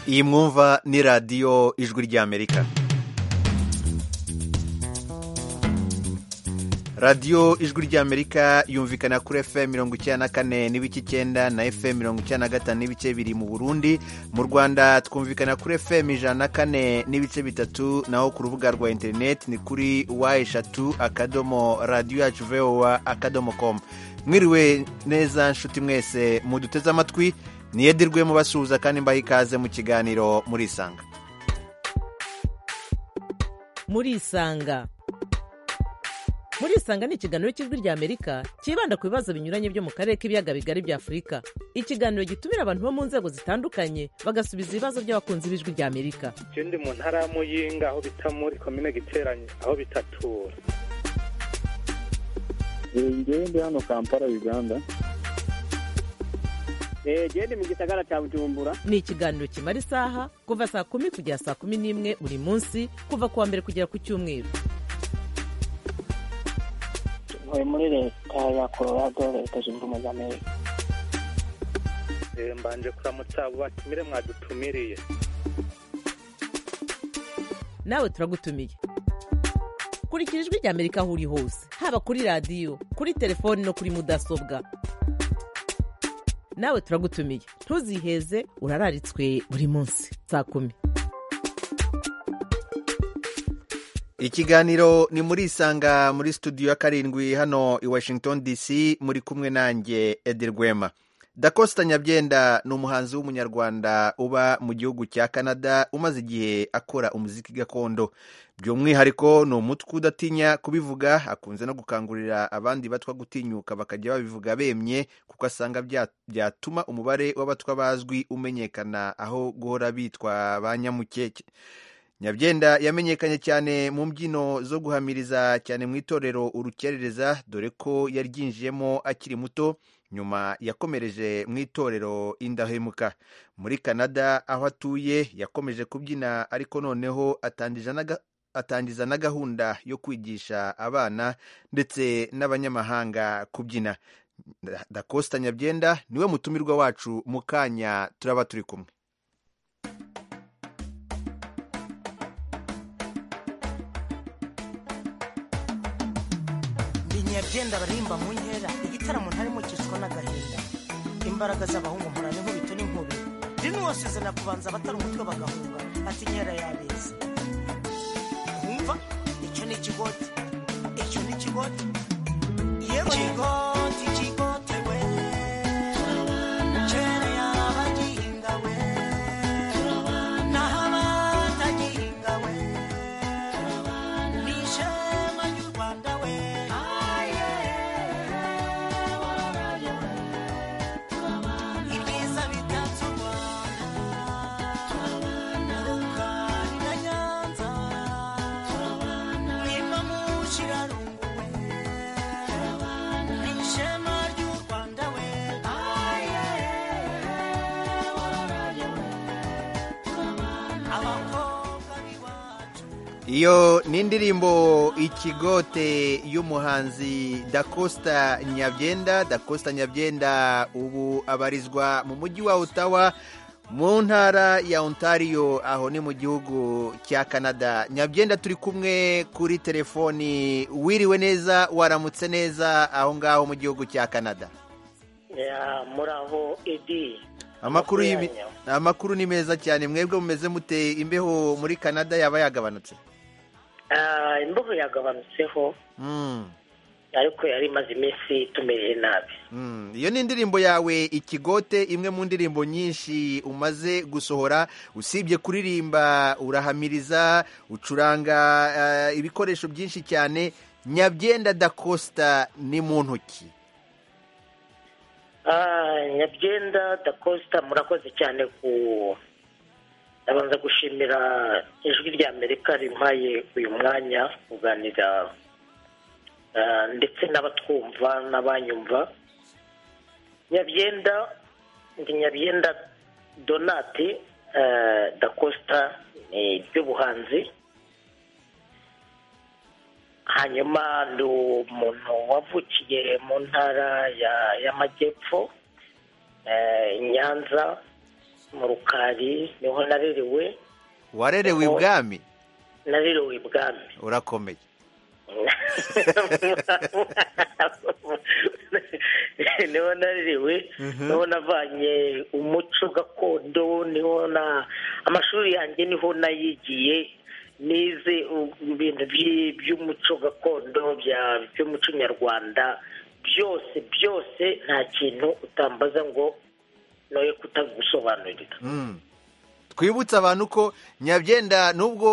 iyi mwumva ni radiyo ijwi ry'amerika radiyo ijwi ry'amerika yumvikana kuri fm mirongo icyenda na kane n'ibice icyenda na fm mirongo icyenda na gatanu n'ibice biri mu burundi mu rwanda twumvikana kuri fm ijana na kane n'ibice bitatu naho ku rubuga rwa interineti ni kuri wa eshatu akadomo radiyo yacu vowa akadomo komu mwiriwe neza nshuti mwese muduteze amatwi niyedirwe mubasuhuza kandi mbaha ikaze mu kiganiro murisanga murisanga murisanga ni ikiganiro cy'ijwi ry'amerika cyibanda ku bibazo binyuranye byo mu karere k'ibiyaga bigari bya afurika ikiganiro gitumira abantu bo mu nzego zitandukanye bagasubiza ibibazo by'abakunzi b'ijwi ry'amerika icyo ndi mu ntara ya muyinga aho bita muri komine giteranye aho bitatura ngewe ndi hano kampala uganda genda mu gisagara cya bujumbura ni ikiganiro kimara isaha kuva saa kumi kugera saa kumi n'imwe buri munsi kuva ku wa mbere kugera ku cyumweru ntuye muri leta ya colorado leta zunze ubumwe za amerika mbanje kuramutsa abo batumire mwadutumiriye nawe turagutumiye kurikira ijwi ry'amerika aho uri hose haba kuri radiyo kuri telefoni no kuri mudasobwa nawe turagutumiye ntuziheze urararitswe buri munsi saa kumi ikiganiro ni muri isanga muri studio ya karindwi hano i washington dc muri kumwe nanjye edirwema dakosta nyabyenda ni umuhanzi w'umunyarwanda uba mu gihugu cya canada umaze igihe akora umuziki gakondo by'umwihariko ni umutwe udatinya kubivuga akunze no gukangurira abandi batwa gutinyuka bakajya babivuga bemye kuko asanga byatuma umubare w'abatwa bazwi umenyekana aho guhora bitwa ba nyamukeke nyabyenda yamenyekanye cyane mu mbyino zo guhamiriza cyane mu itorero urukerereza dore ko yaryinjiyemo akiri muto nyuma yakomereje mu itorero indahemuka muri canada aho atuye yakomeje kubyina ariko noneho atangiza na gahunda yo kwigisha abana ndetse n'abanyamahanga kubyina dakosta nyabyenda niwe mutumirwa wacu mu kanya turaba turi kumwe agenda baririmba mu nkera igitaramo ntarimo cyiswa n'agahinda imbaraga z'abahungu mpora n'inkubito n'inkubi dini wose zana kubanza abatari umutwe bagahunga ati inkera yabeza nkumva icyo ni ikigoti icyo ni ikigoti yego ikigoti ikigoti we kera yabagihinga we naho abatagihinga we ni ishema ry'u rwanda we ibyiza bitatse u rwanda urugari na nyanza nimba mushirarungu we ni ishema ry'u rwanda we abakobwa b'iwacu iyo ni indirimbo ikigote y'umuhanzi dakosta nyabyenda dakosta nyabyenda ubu abarizwa mu mujyi wa otawa mu ntara ya ontario aho ni mu gihugu cya canada nyabyenda turi kumwe kuri telefoni wiriwe neza waramutse neza aho ngaho mu gihugu cya canada Ya, muraho edi amakuru y'imi- Makuyanyo. amakuru ni meza cyane mwebwe mumeze mute imbeho muri canada yaba yagabanutse Ah, imbeho yagabanutseho Mm. ariko yari imaze iminsi itumereye nabi Mm, iyo ni indirimbo yawe ikigote imwe mu ndirimbo nyinshi umaze gusohora usibye kuririmba urahamiriza ucuranga eh, ibikoresho byinshi cyane nyabyenda dakosta ni mu ntoki Ah, nyabyenda dakosta murakoze cyane ku ndabanza gushimira ijwi rya amerika rimpaye uyu mwanya kuganira ah, ndetse n'abatwumva n'abanyumva nyabyenda ndi nyabyenda donate ah, dakosta ni iby'ubuhanzi hanyuma ni umuntu wavukiye mu ntara ya- y'amajyepfo eh, i nyanza mu rukari niho narerewe warerewe ibwami narerewe ibwami urakomeye niho narerewe niho navanye umuco gakondo niho na amashuri yanjye niho nayigiye nize ibintu by- by'umuco gakondo bya- by'umuco nyarwanda byose byose nta kintu utambaza ngo noye kutagusobanurira Mm. twibutse abantu ko nyabyenda nubwo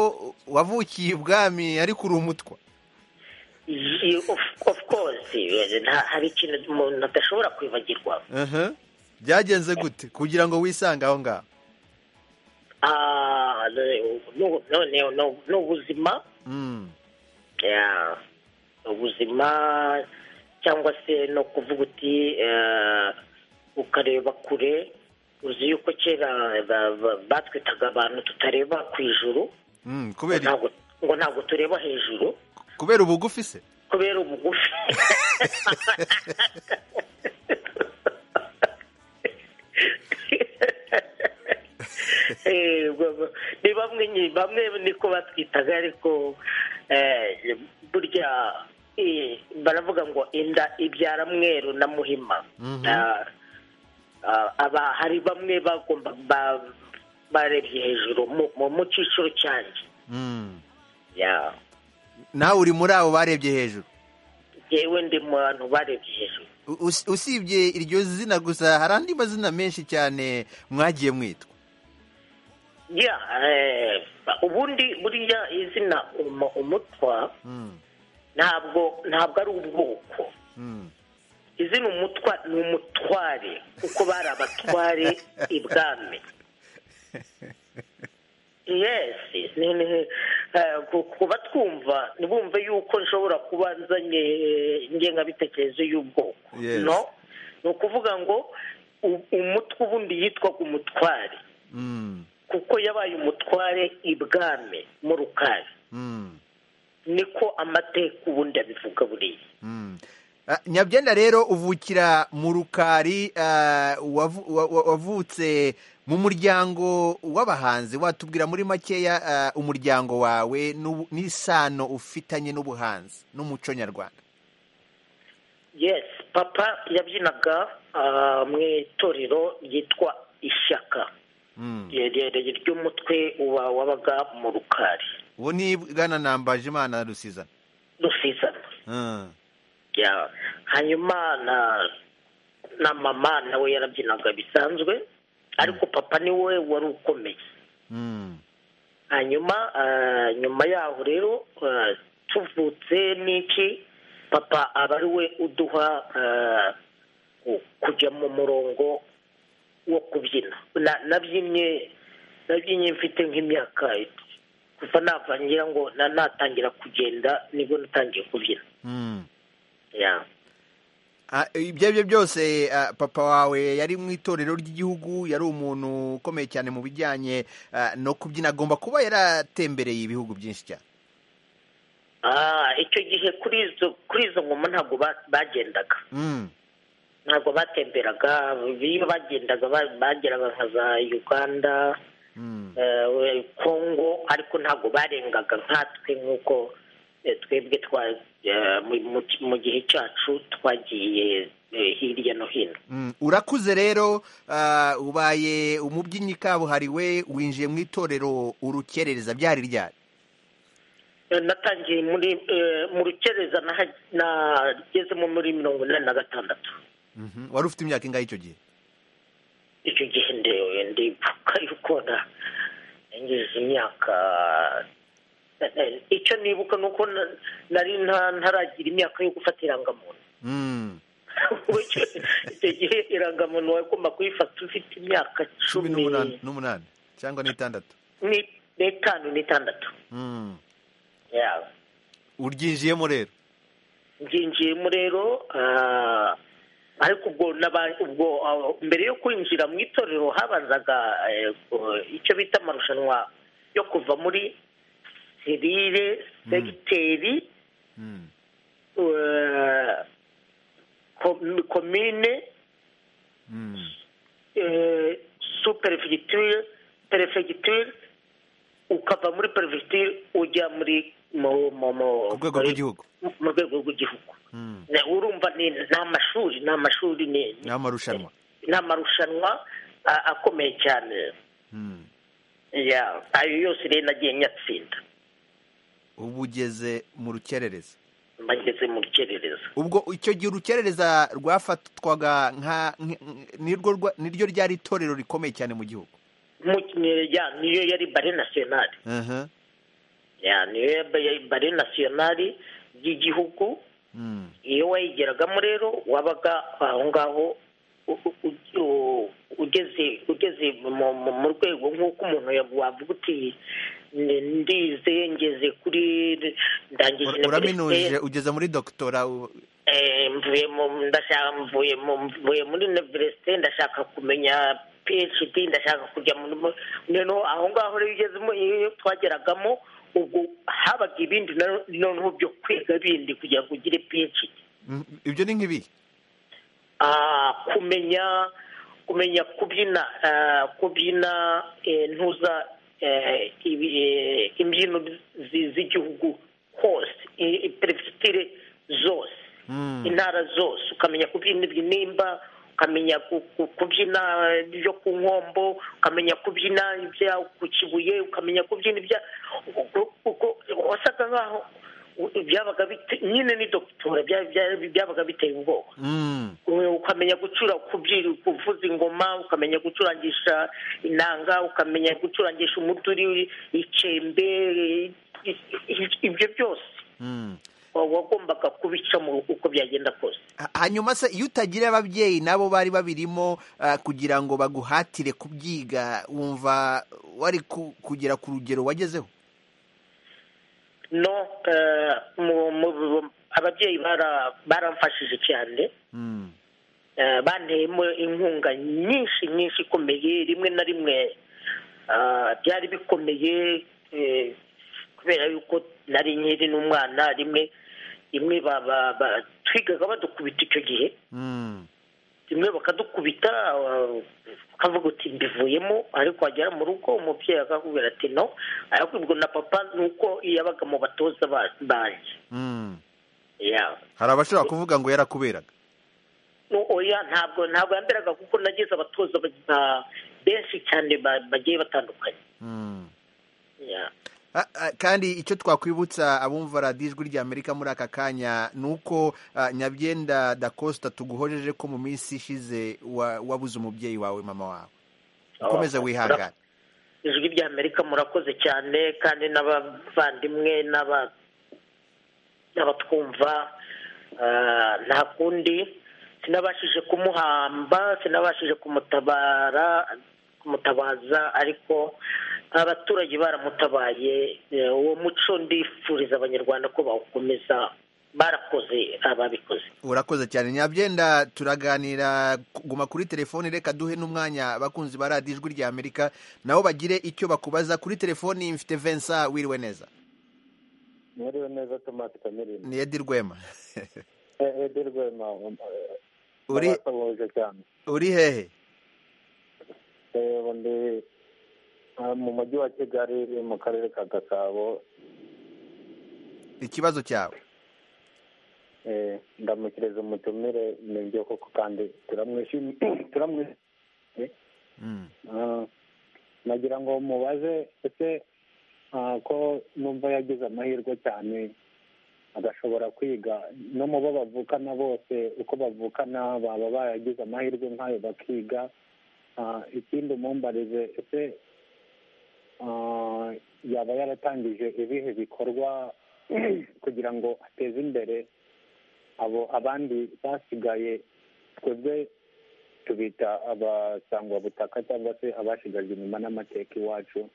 wavukiye ibwami ariko uri umutwa Ye- of of course nta- hari ikintu umuntu adashobora kwibagirwa Aha. byagenze gute kugira ngo wisange aho ngaho Ah, no- no- no- no- no- ni ubuzima Mm. Yeah. Ni ubuzima cyangwa se no kuvuga uti eh, ukareba kure uzi yuko kera ba- ba- batwitaga abantu tutareba ku ijuru Mm, kubera ntabwo- ngo ntabwo tureba hejuru kubera ubugufi se kubera ubugufi Eh, ubwo- ni bamwe nyine bamwe niko batwitaga ariko eh, burya eh, baravuga ngo inda ibyara mweru na muhima Mhm. Ah, ah, aba hari bamwe bagomba ba- barebye hejuru mu- mu- mu cyiciro cyanjye Mm. Yeah. nawe uri muri abo barebye hejuru yewe ndi mu bantu barebye hejuru U- us- usibye iryo zina gusa hari andi mazina menshi cyane mwagiye mwitwa ya eh, ubundi buriya izina umu- umutwa Mm. ntabwo ntabwo ari ubwoko Mm. izina umutwa ni umutware kuko bari abatware ibwami yes ni- ni- eh, ku- kuba twumva ntibumve yuko nshobora kuba nzanye eh, ingengabitekerezo y'ubwoko Yes. no ni ukuvuga ngo u- umutwe ubundi yitwaga umutware Mm. kuko yabaye umutware ibwami mu rukari Mm. niko amateka ubundi abivuga buriya Mm. Ah, nyabyenda rero uvukira mu rukari ah, wavu- wa- wa- wavutse mu muryango w'abahanzi watubwira muri makeya ah, umuryango wawe n'ubu- n'isano ufitanye n'ubuhanzi n'umuco nyarwanda yes papa yabyinaga ah, mu itorero ryitwa ishyaka Mm. rirerire ry'umutwe wa- wabaga mu rukari ubu ni bwana nambaje imana rusizana rusizana Mm. Ya. hanyuma na na mama nawe yarabyinaga bisanzwe ariko papa niwe wari ukomeye Mm. hanyuma ah, nyuma yaho rero ah, tuvutse n'iki papa aba ari we uduha ah, ku- kujya mu murongo wo kubyina Na- nabyinnye nabyinnye mfite nk'imyaka kuva navangira ngo na- natangira kugenda nibwo natangiye kubyina Mm. Ya. Ah, ibyo aribyo byose ah, papa wawe yari mu itorero ry'igihugu yari umuntu ukomeye cyane mu bijyanye ah, no kubyina agomba kuba yaratembereye ibihugu byinshi cyane Ah, icyo gihe kuri izo kuri izo ngoma ntabwo ba- bagendaga Mm, ntabwo batemberaga iyo bagendaga ba- bageraga nka za uganda mm, eh, congo ariko ntabwo barengaga nkatwe nk'uko eh, twebwe twa eh, mu- mu- mu gihe cyacu twagiye eh, hirya no hino mm. urakuze rero ah, ubaye umubyinnyi kabuhariwe winjiye mu itorero urukerereza byari ryari Eh, natangiye muri eh, mu rukereza naha- nagezemo muri mirongo inani na gatandatu Mhm. wari ufite imyaka ingahe icyo gihe icyo gihe ndewe ndibuka yuko na- nageze imyaka eh, icyo nibuka ni uko na- nari nta- ntaragira imyaka yo gufata irangamuntu Mm, Icyo- icyo gihe irangamuntu wagomba kuyifata ufite imyaka cumi cumi n'umunani n'umunani cyangwa n'itandatu ni- n'itanu n'itandatu Mm. Yeah. uryinjiyemo rero nginjiyemo rero ah, ariko ubwo n'aba- ubwo ah, mbere yo kwinjira mu itorero habanzaga eh, ku- icyo bita amarushanwa yo kuva muri serire segiteri Mm, eh, kom- komine mm, superefigite perefegiture ukava muri perefegiture ujya muri mu- mu- mu- Ku rwego muri- rw'igihugu. mu rwego rw'igihugu Mm. Na- urumva ni ni amashuri ni amashuri ni ni amarushanwa ni amarushanwa a- akomeye cyane Mm. ya ayo yose rero nagiye nyatsinda ubu ugeze mu rukerereza mbageze mu rukerereza ubwo icyo gihe urukerereza rwafatwaga nka nk- nk- nirwo rwa- niryo ryari itorero rikomeye cyane mu gihugu Mu- ni- ya, niyo yari bare nasiyonari Aha. Ya, niyo yari bare nasiyonari y'igihugu Mm. iyo wayigeragamo rero wabaga aho ngaho u- u- u- u- ugeze ugeze mu mu- mu rwego nk'uko umuntu yavu- wavuga uti "Ndi- ndize ngeze kuri ndangije Ura- na uraminuje université, ugeze muri dogitora u- eh, mvuye mu ndashaka mvuye mu mvuye muri universite ndashaka kumenya phd ndashaka kujya muri mu- noneho aho ngaho rero ugezemo iyo twageragamo ubwo habaga ibindi nano- noneho byo kwiga bindi kugira ngo ugire phd Mm, ibyo ni nk'ibi Ah, kumenya kumenya kubyina ah, kubyina eh, ntuza eh, ibi- eh, imbyino zi- z'igihugu hose i- i- perefegiture zose Mm. intara zose ukamenya kubyina ibinimba ukamenya ku- ku- kubyina ibyo ku nkombo ukamenya kubyina ibya ku kibuye ukamenya kubyina ibya u- u- uko- wasaga nkaho u- byabaga bite- nyine ni dogitora bya- bya- byabaga biteye ubwoba Mm. Uwe ukamenya gucura kubyina kuvuza ingoma ukamenya gucurangisha inanga ukamenya gucurangisha umuduri icembe i- i- ibyo byose Mm. wa- wagombaga kubicamo uko byagenda kose Ha- hanyuma se iyo utagira ababyeyi nabo bari babirimo ah, kugira ngo baguhatire kubyiga wumva wari ku- kugera ku rugero wagezeho no eh, mu- mu- ababyeyi bara- baramfashije cyane Mm. Eh, banteyemo inkunga nyinshi nyinshi ikomeye rimwe na rimwe ah, byari bikomeye eh, kubera yuko nari nkiri n'umwana rimwe rimwe ba- ba- ba- twigaga badukubita icyo gihe Mm. rimwe bakadukubita ah, ukavuga uti mbivuyemo ariko wagera mu rugo umubyeyi akakubwira ati no arakubwo na papa ni uko yabaga mu batoza ba- banjye Mm. Yeah. hari abashobora kuvuga ngo yarakuberaga No, oya ntabwo ntabwo yamberaga kuko nagize abatoza ba- ba- benshi cyane ba- bagiye batandukanye Mm. Yeah. Ah, ah, kandi icyo twakwibutsa abumva radiyo ijwi ry'amerika muri aka kanya ni uko ah, nyabyenda da costa tuguhojeje ko mu minsi ishize wa- wabuze umubyeyi wawe mama wawe ukomeze Oh, wihangane ijwi rya amerika murakoze cyane kandi n'abavandimwe n'aba- n'abatwumva ah, nta kundi sinabashije kumuhamba sinabashije kumutabara kumutabaza ariko abaturage baramutabaye Eh, uwo muco ndifuriza abanyarwanda ko bawukomeza barakoze ababikoze urakoze cyane nyabyenda turaganira guma kuri telefoni reka duhe n'umwanya abakunzi ba radiyo ijwi ry'amerika nabo bagire icyo bakubaza kuri telefoni mfite vensa wiriwe neza mwiriwe neza tomasi kamerino ni edi rwema edi rwema uri basohoje cyane uri hehe Eh, ubu ndi ah, mu mujyi wa kigali mu karere ka gasabo ikibazo cyawe Eh, ndamukiriza umutumire ni byo koko kandi turamwishimiye turamwishimiye Mm. Ah, nagira ngo mubaze ese ah, ko numva yagize amahirwe cyane agashobora kwiga no mu bo bavukana bose uko bavukana baba baragize amahirwe nk'ayo bakiga Ah, ikindi umumbarize ese ah, yaba yaratangije ibihe bikorwa kugira ngo ateze imbere abo abandi basigaye twebwe tubita abasangwabutaka cyangwa se abashigajwe inyuma n'amateka iwacu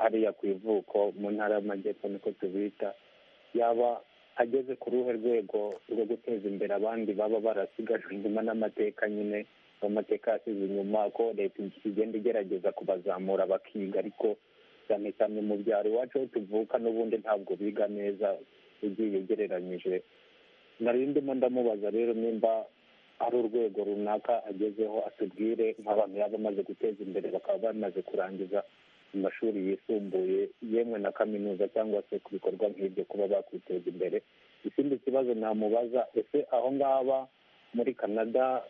hariya ku ivuko mu ntara y'amajyepfo niko tubita yaba ageze ku ruhe rwego rwo guteza imbere abandi baba barasigajwe inyuma n'amateka nyine amateka yasize inyuma ko leta igenda igerageza kubazamura bakiga ariko cyane cyane mu byaro iwacu aho tuvuka n'ubundi ntabwo biga neza ugiye ugereranyije nari ndimo ndamubaza rero nimba hari urwego runaka agezeho atubwire nk'abantu yaba amaze guteza imbere bakaba bamaze kurangiza amashuri yisumbuye yemwe na kaminuza cyangwa se ku bikorwa nk'ibyo kuba bakwiteza imbere ikindi kibazo namubaza ese aho ngaba muri canada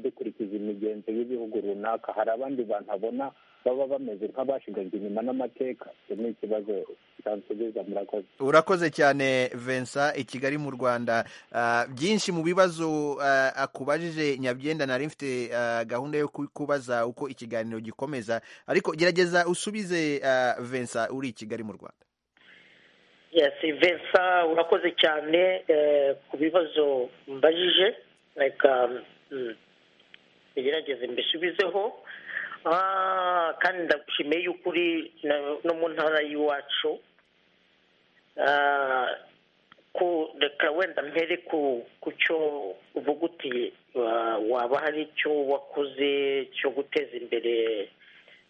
dukurikiza imigenzo y'ibihugu runaka hari abandi bantu abona baba bameze nk'abashigajwe inyuma n'amateka icyo ni ikibazo cyansubiza murakoze urakoze cyane Vincent i kigali mu rwanda Ah, byinshi mu bibazo ah, akubajije nyabyenda nari mfite ah, gahunda yo kubaza uko ikiganiro gikomeza ariko gerageza usubize ah, Vincent uri i kigali mu rwanda yes vensa urakoze cyane eh, ku bibazo mbajije reka mm, ngerageze mbisubizeho Ah, kandi ndagushimiye y'ukuri na- no mu ntara y'iwacu Ah, ku reka wenda mpere ku ku cyo uvuga uti wa- waba hari icyo wakoze cyo guteza imbere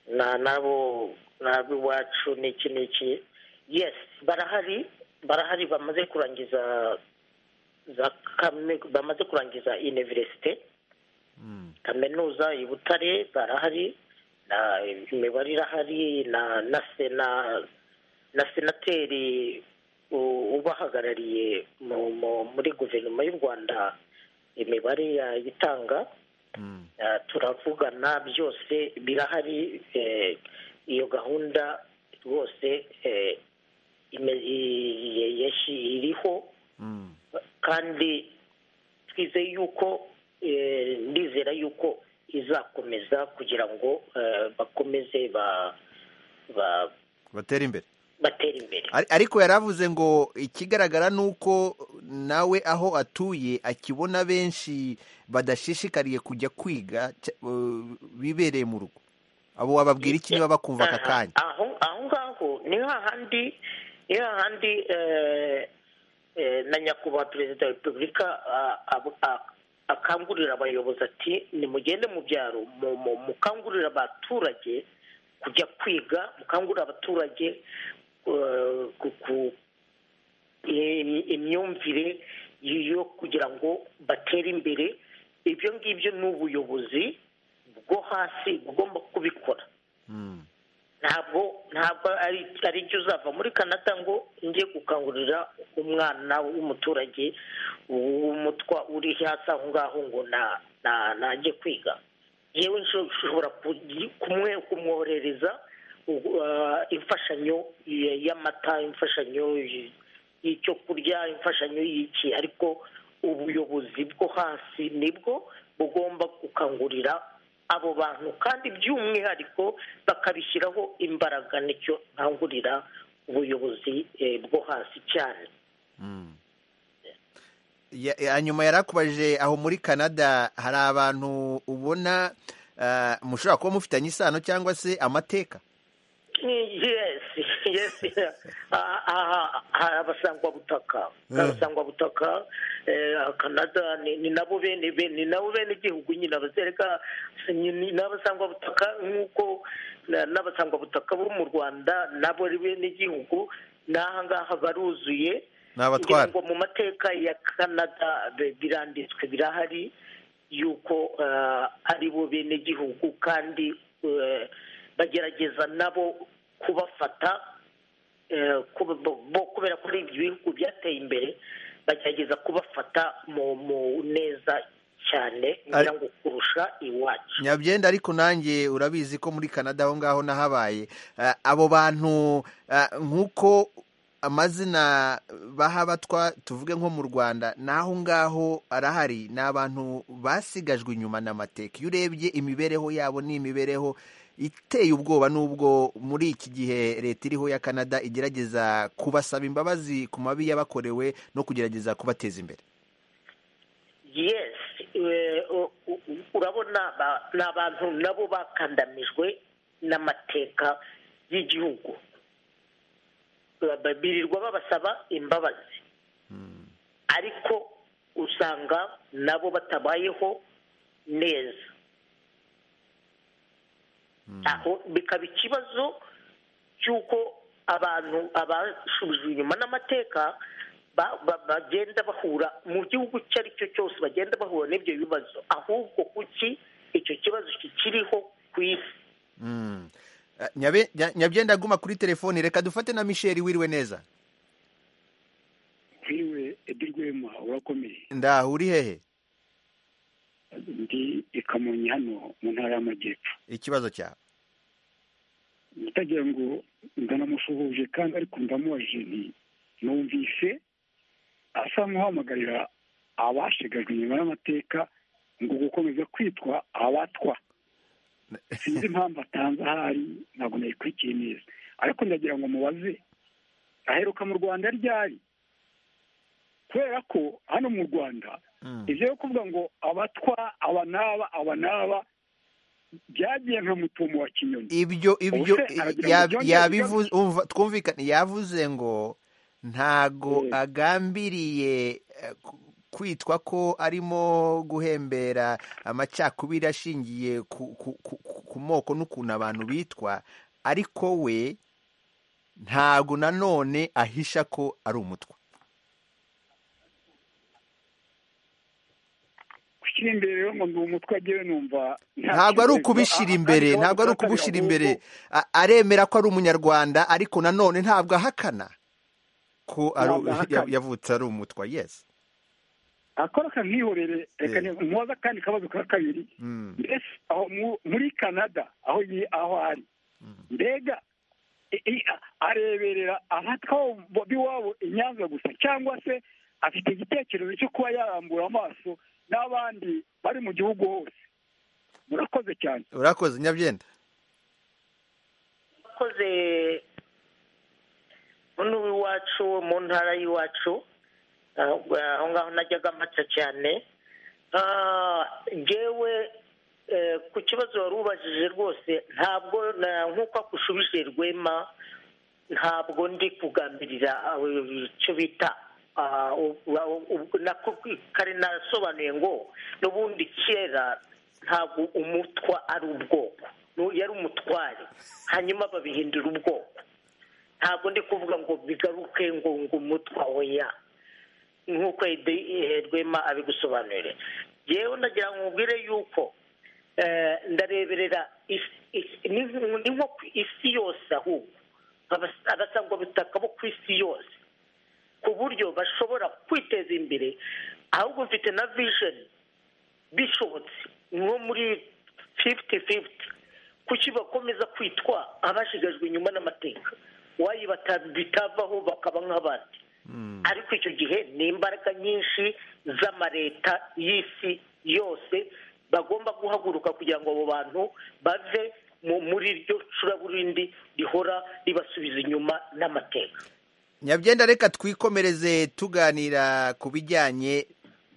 na nabo nab'iwacu n'iki n'iki yes barahari barahari bamaze kurangiza za kaminuza bamaze kurangiza universite kaminuza i butare barahari na imibare irahari na na sena na senateri u- ubahagarariye mu- mu- muri guverinoma y'u rwanda imibare yayitanga Eh, turavugana byose birahari eh, iyo gahunda rwose eh, ime- i- i- yashi- iriho kandi twizeye yuko eh, ndizera yuko izakomeza kugira ngo eh, bakomeze ba- ba- batera imbere batere imbere Ari- ariko yaravuze ngo ikigaragara ni uko nawe aho atuye akibona benshi badashishikariye kujya kwiga ca- eh, bibereye mu rugo abo wababwira iki niba bakumva aka kanya aho aho ngaho ni hahandi ni hahandi eh, eh, na nyakubahwa perezida wa repubulika ah, ab- ah, akangurira abayobozi ati nimugende mu byaro mu- mu- mukangurire abaturage kujya kwiga mukangurire abaturage eh, ku- ku- i- imyumvire yo kugira ngo batere imbere ibyo ngibyo ni ubuyobozi bwo hasi bugomba kubikora ntabwo ntabwo ari ari byo uzava muri kanada ngo njye gukangurira umwana w'umuturage w'umutwa uri hasi aho ngaho ngo na- na- najye kwiga yewe nsho- nshobora kugi- kumwe- kumwoherereza ugu- ah, imfashanyo y- y'amata imfashanyo y- y'icyo kurya imfashanyo y'iki ariko ubuyobozi bwo hasi nibwo bugomba gukangurira abo bantu kandi by'umwihariko bakabishyiraho imbaraga nicyo nkangurira ubuyobozi eh, bwo hasi cyane Ya- ya- nyuma yarakubajije aho muri canada hari abantu ubona ah, mushobora kuba mufitanye isano cyangwa se amateka yes yes Ah, ah, hari abasangwabutaka hari abasangwabutaka eh, canada ni ni nabo bene be- ni nabo bene igihugu nyine abazereka ni ni n'abasangwabutaka nk'uko na- n'abasangwabutaka bo mu rwanda nabo ari bene igihugu n'aha ngaha baruzuye Ni abatwara. Ngira ngo mu mateka ya canada be- biranditswe birahari yuko eh, ari bo bene gihugu kandi eh, bagerageza nabo kubafata eh, kuba- bo- bo- kubera ko ari ibihugu byateye imbere bagerageza kubafata mu mu neza cyane ngira ngo kurusha iwacu nyabyenda ariko nanjye urabizi ko muri canada aho ngaho nahabaye ah, abo bantu ah, nk'uko amazina baha abatwa tuvuge nko mu rwanda n'aho ngaho arahari ni abantu basigajwe inyuma n'amateka iyo urebye imibereho yabo ni imibereho iteye ubwoba n'ubwo muri iki gihe leta iriho ya canada igerageza kubasaba imbabazi ku mabi yabakorewe no kugerageza kubateza imbere yes eh, u- u- urabona ba- ni abantu nabo bakandamijwe n'amateka y'igihugu Ba- ba- birirwa babasaba imbabazi ariko usanga nabo batabayeho neza aho bikaba ikibazo cy'uko abantu abashubijwe inyuma n'amateka ba- ba- bagenda bahura mu gihugu icyo ari cyo cyose bagenda bahura n'ibyo bibazo ahubwo kuki icyo kibazo kikiriho ku isi Mm. Eh, Nyabe- nya- nyabyenda aguma kuri telefoni reka dufate na misheri wiriwe neza nkiriwe edi rwema urakomeye ndaho uri hehe ndi i kamonyi hano mu ntara y'amajyepfo ikibazo cyawe utagira ngo ndanamushuhuje kandi ariko ndamubajije nti numvise asa nk'uhamagarira abashigajwe inyuma y'amateka ngo gukomeza kwitwa abatwa sinzi impamvu atanze ahari ntabwo nayikurikiye neza ariko ndagira ngo mubaze aheruka mu rwanda ryari kubera ko hano mu rwanda ibyo yo kuvuga ngo abatwa aba n'aba aba n'aba byagiye nka mutumo wa kinyoni ibyo ibyo Ubuse aragira ngo ya- byongere yabivuze umva twumvikane yavuze ngo ntago agambiriye eh, ku- kwitwa ko arimo guhembera amacakubiri ashingiye ku, ku, ku, ku- ku moko n'ukuntu abantu bitwa ariko we ntago nanone ahisha ko ari umutwa gushyira imbere rero ngo ndi umutwe agewe numva nta ntabwo ari kibazo. ukubishyira Ah, ah, imbere kandi kaba ntabwo ari gutatanya ukubishyira ahubwo imbere A- aremera ko ari umunyarwanda ariko nanone ntabwo ahakana ko ari Ntabwo ahakana. yavutse ari umutwa yes akora aka nkihorere reka mubaza akandi kabazo ka kabiri Mm. mbese aho mu- muri canada aho yi aho ari mbega i- i- a- areberera abatwaho b'iwabo i nyanza gusa cyangwa se afite igitekerezo cyo kuba yarambura amaso n'abandi bari mu gihugu hose murakoze cyane urakoze nyabyenda akoze hano iwacu mu ntara y'iwacu aho aho ngaho najyaga mpata cyane Ah, njyewe eh, ku kibazo wari ubajije rwose ntabwo na- nk'uko akushubije rwema ntabwo ndi kugambirira aho icyo bita ah, u- u- u- nako kare nasobanuye ngo n'ubundi kera ntabwo umutwa ari ubwoko Nu- yari umutware hanyuma babihindura ubwoko ntabwo ndi kuvuga ngo bigaruke ngo ngo umutwa oya nk'uko Ede- eh, rwema abigusobanurire yewe nagira ngo mubwire yuko eh, ndareberera is- is- ni nk- ni nko ku isi yose ahubwo Abas- abasangwabutaka bo ku isi yose ku buryo bashobora kwiteza imbere ahubwo mfite na vijeni bishobotse nko muri fifiti fifiti kuki bakomeza kwitwa abashigajwe inyuma n'amateka wayi bata- bitavaho bakaba nk'abandi ariko icyo gihe ni imbaraga nyinshi z'amareta y'isi yose bagomba guhaguruka kugira ngo abo bantu bave mu- muri iryo curaburindi rihora ribasubiza inyuma n'amateka nyabyenda reka twikomereze tuganira ku bijyanye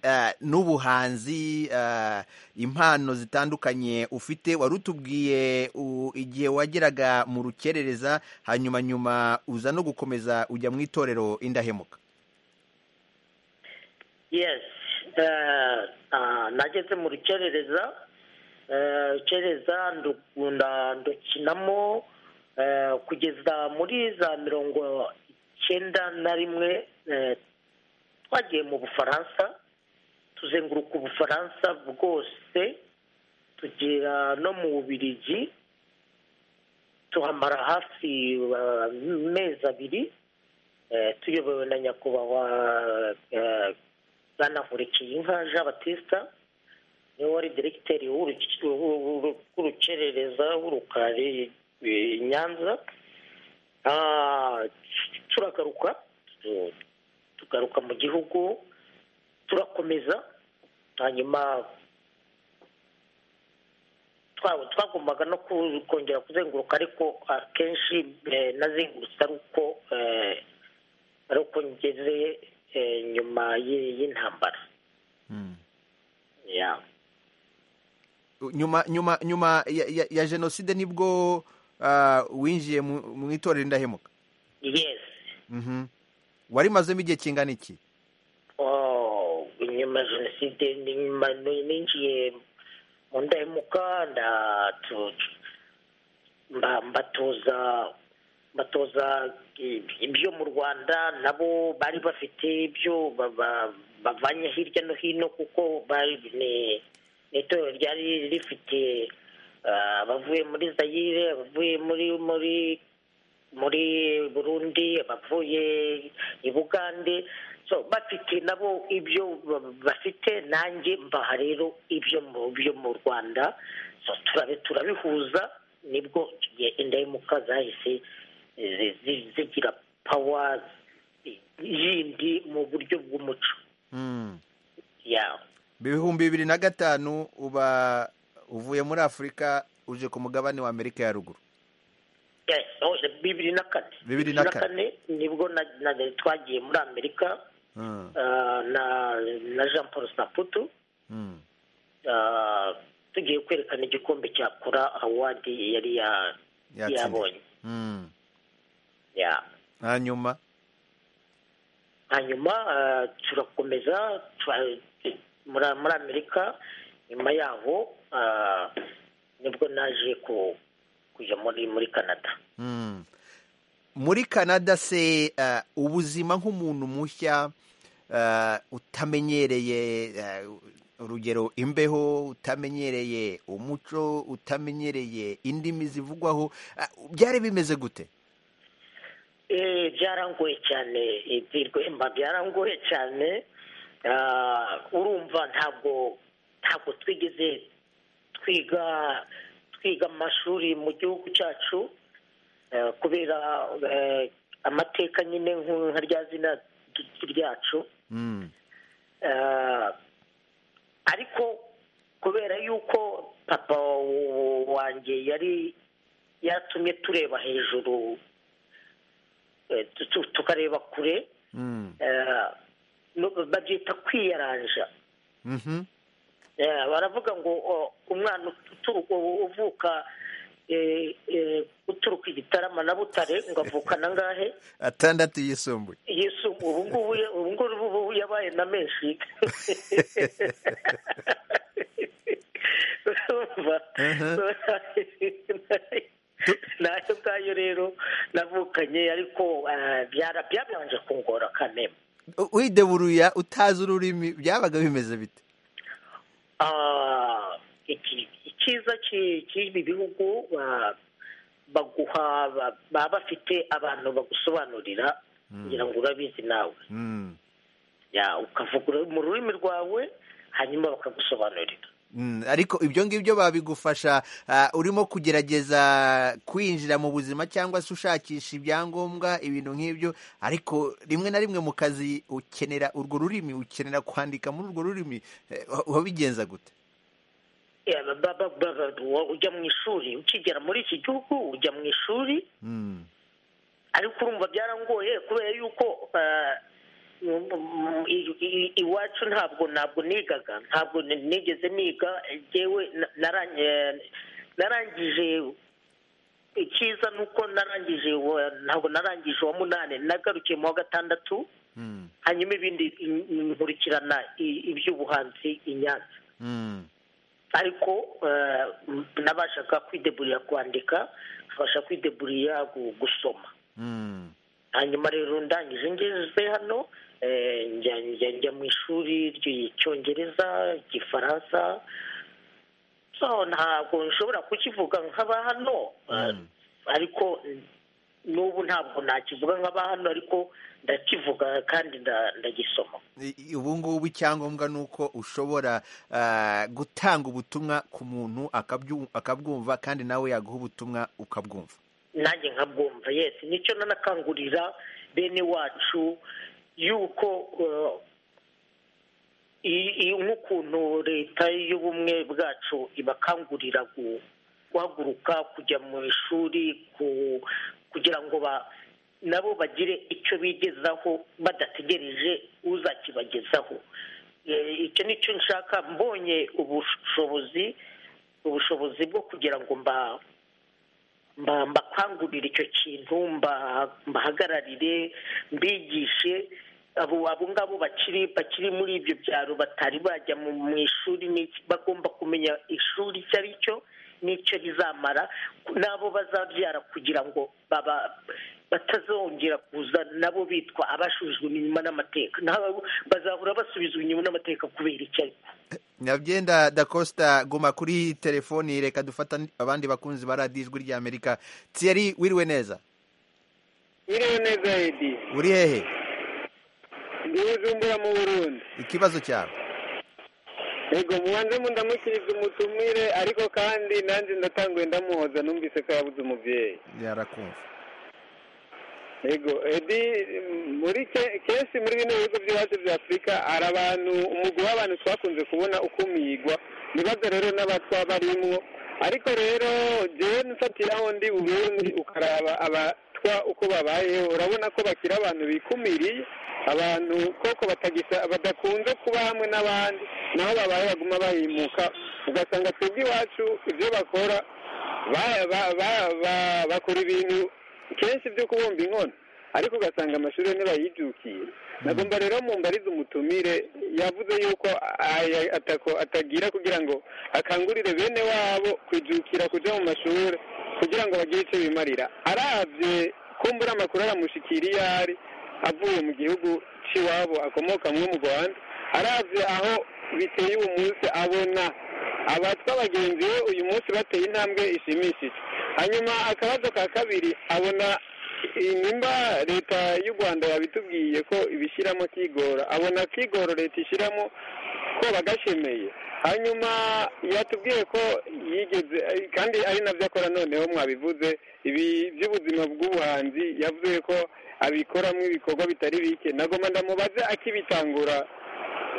eh, n'ubuhanzi eh, impano zitandukanye ufite wari utubwiye u- igihe wageraga mu rukerereza hanyuma nyuma uza no gukomeza ujya mu itorero indahemuka yes eh, ah, nageze mu rukerereza eh, rukerereza ndukunda ndukinamo eh, kugeza muri za mirongo icyenda na rimwe eh, twagiye mu bufaransa tuzenguruka ubufaransa bwose tugera no mu bubirigi tuhamara hafi eh, amezi abiri eh, tuyobowe na nyakubahwa eh, banahurikiye inka jean batista niwe wari diregiteri w'uruki- w'u- w'u- w'urukerereza w'urukari i nyanza Ah, turagaruka tu- tugaruka mu gihugu turakomeza hanyuma twa- twagombaga no ku- kongera kuzenguruka ariko akenshi eh, nazengurutse ari uko eh, ari uko ngeze eh, nyuma y'i- y'intambara Yeah. nyuma nyuma nyuma ya, ya, ya jenoside nibwo ah, winjiye mu mu itorero indahemuka yes Mhm. warimazemo igihe kingana iki Oh, inyuma ya jenoside ni- nyuma ni- ninjiye mu ndahemuka nda tu- mba- mbatoza batoza ibyo mu rwanda nabo bari bafite ibyo bavanye hirya no hino kuko ni itorero ryari rifite abavuye muri zayire abavuye muri muri muri burundi abavuye i bugande bafite nabo ibyo bafite nanjye mbaha rero ibyo mu rwanda turabihuza nibwo indahemuka zahise zigira pawa yindi mu buryo bw'umuco ibihumbi bibiri na gatanu uba uvuye muri afurika uje ku mugabane wa amerika ya ruguru bibiri na kane bibiri na kane nibwo twagiye muri amerika na jean paul saputu tugiye kwerekana igikombe cya kora awadi yari yabonye hanyuma hanyuma turakomeza muri amerika nyuma yaho nibwo naje ku kujya muri muri canada muri canada se ubuzima nk'umuntu mushya utamenyereye urugero imbeho utamenyereye umuco utamenyereye indimi zivugwaho byari bimeze gute byarangoye cyane ibirwemba byarangoye cyane urumva ntabwo ntabwo twigeze twiga twiga amashuri mu gihugu cyacu kubera amateka nyine nka rya zina ryacu ariko kubera yuko papa wanjye yari yatumye tureba hejuru tukareba kure babyita kwiyaranja baravuga ngo umwana uvuka uturuka igitarama na butare ngo avukana angahe atandatu yisumbuye yisumbuye ubu ngubu yabaye na menshi nayo ngayo rero navukanye ariko byabanje kungora kanema wideburuya utazi ururimi byabaga bimeze bite icyiza cy'ibi bihugu baguha baba bafite abantu bagusobanurira kugira ngo urabizi nawe ukavuga mu rurimi rwawe hanyuma bakagusobanurira ariko ibyo ngibyo babigufasha urimo kugerageza kwinjira mu buzima cyangwa se ushakisha ibyangombwa ibintu nk'ibyo ariko rimwe na rimwe mu kazi ukenera urwo rurimi ukenera kwandika muri urwo rurimi wabigenza gute ujya mu ishuri ukigera muri iki gihugu ujya mu ishuri ariko urumva byarangoye kubera yuko iwacu ntabwo ntabwo nigaga ntabwo nigeze niga yewe narangije icyiza nuko narangije ntabwo narangije uwa munani nagarukiye mu wa gatandatu hanyuma ibindi nkurikirana iby'ubuhanzi i nyanza ariko nabashaga kwideburira kwandika nkabasha kwideburira gusoma hanyuma rero ndangije ngeze hano njya mu ishuri ry'icyongereza igifaransa ntabwo nshobora kukivuga nk'aba hano ariko n'ubu ntabwo nakivuga nk'aba hano ariko ndakivuga kandi ndagisoma ubu ngubu icyangombwa ni uko ushobora gutanga ubutumwa ku muntu akabwumva kandi nawe yaguha ubutumwa ukabwumva nanjye nkabwumva yesi nicyo nanakangurira bene wacu yuko nk'ukuntu leta y'ubumwe bwacu ibakangurira guhaguruka kujya mu ishuri kugira ngo nabo bagire icyo bigezaho badategereje uzakibagezaho icyo nicyo nshaka mbonye ubushobozi ubushobozi bwo kugira ngo mba mbakangurira icyo kintu mbahagararire mbigishe abo ngabo bakiri muri ibyo byaro batari bajya mu ishuri bagomba kumenya ishuri icyo ari cyo n'icyo rizamara n'abo bazabyara kugira ngo batazongera kuza nabo bitwa abashubijwe inyuma n'amateka bazahora basubizwa inyuma n'amateka kubera icyo ariko nyabyenda dakosita guma kuri telefoni reka dufata abandi bakunzi ba radiyo ijwi ry'amerika tiyari wiriwe neza wiriwe neza edi uri hehe ndi bujumbura mu burundi ikibazo cyawe yego mubanze mu ndamukiriza umutumire ariko kandi nanjye ndatanguye ndamuhoza numvise ko yabuze umubyeyi yarakumva yego edi muri kenshi muri bino bihugu by'iwacu bya afurika hari abantu umugwi w'abantu twakunze kubona ukumigwa ibibazo rero n'abatwa barimwo ariko rero jewe nfatiraho ndi burundi ukaraba abatwa uko babayeho urabona ko bakira abantu bikumiriye abantu koko batagisa badakunze kuba hamwe n'abandi naho babaye baguma bahimuka ugasanga twebwe iwacu ibyo bakora bakora ibintu kenshi byo kubumba inkono ariko ugasanga amashuri ntibayibyukiye nagomba rero mumbarize umutumire yavuze yuko atagira kugira ngo akangurire bene wabo kwijukira kujya mu mashuri kugira ngo bagire icyo bimarira arabye kumbura amakuru aramushikira iyo ari avuye mu gihugu cy'iwabo akomoka mwo mu rwanda arabye aho biteye ubu munsi abona abatwa bagenzi we uyu munsi bateye intambwe ishimishije hanyuma akabazo ka kabiri abona nimba leta y'u rwanda yabitubwiye ko ibishyiramo kigora abona kigoro leta ishyiramo ko bagashemeye hanyuma yatubwiye ko yigeze kandi ari nabyo akora noneho mwabivuze ibi by'ubuzima bw'ubuhanzi yavuze ko abikoramo ibikorwa bitari bike nagomba ndamubaze akibitangura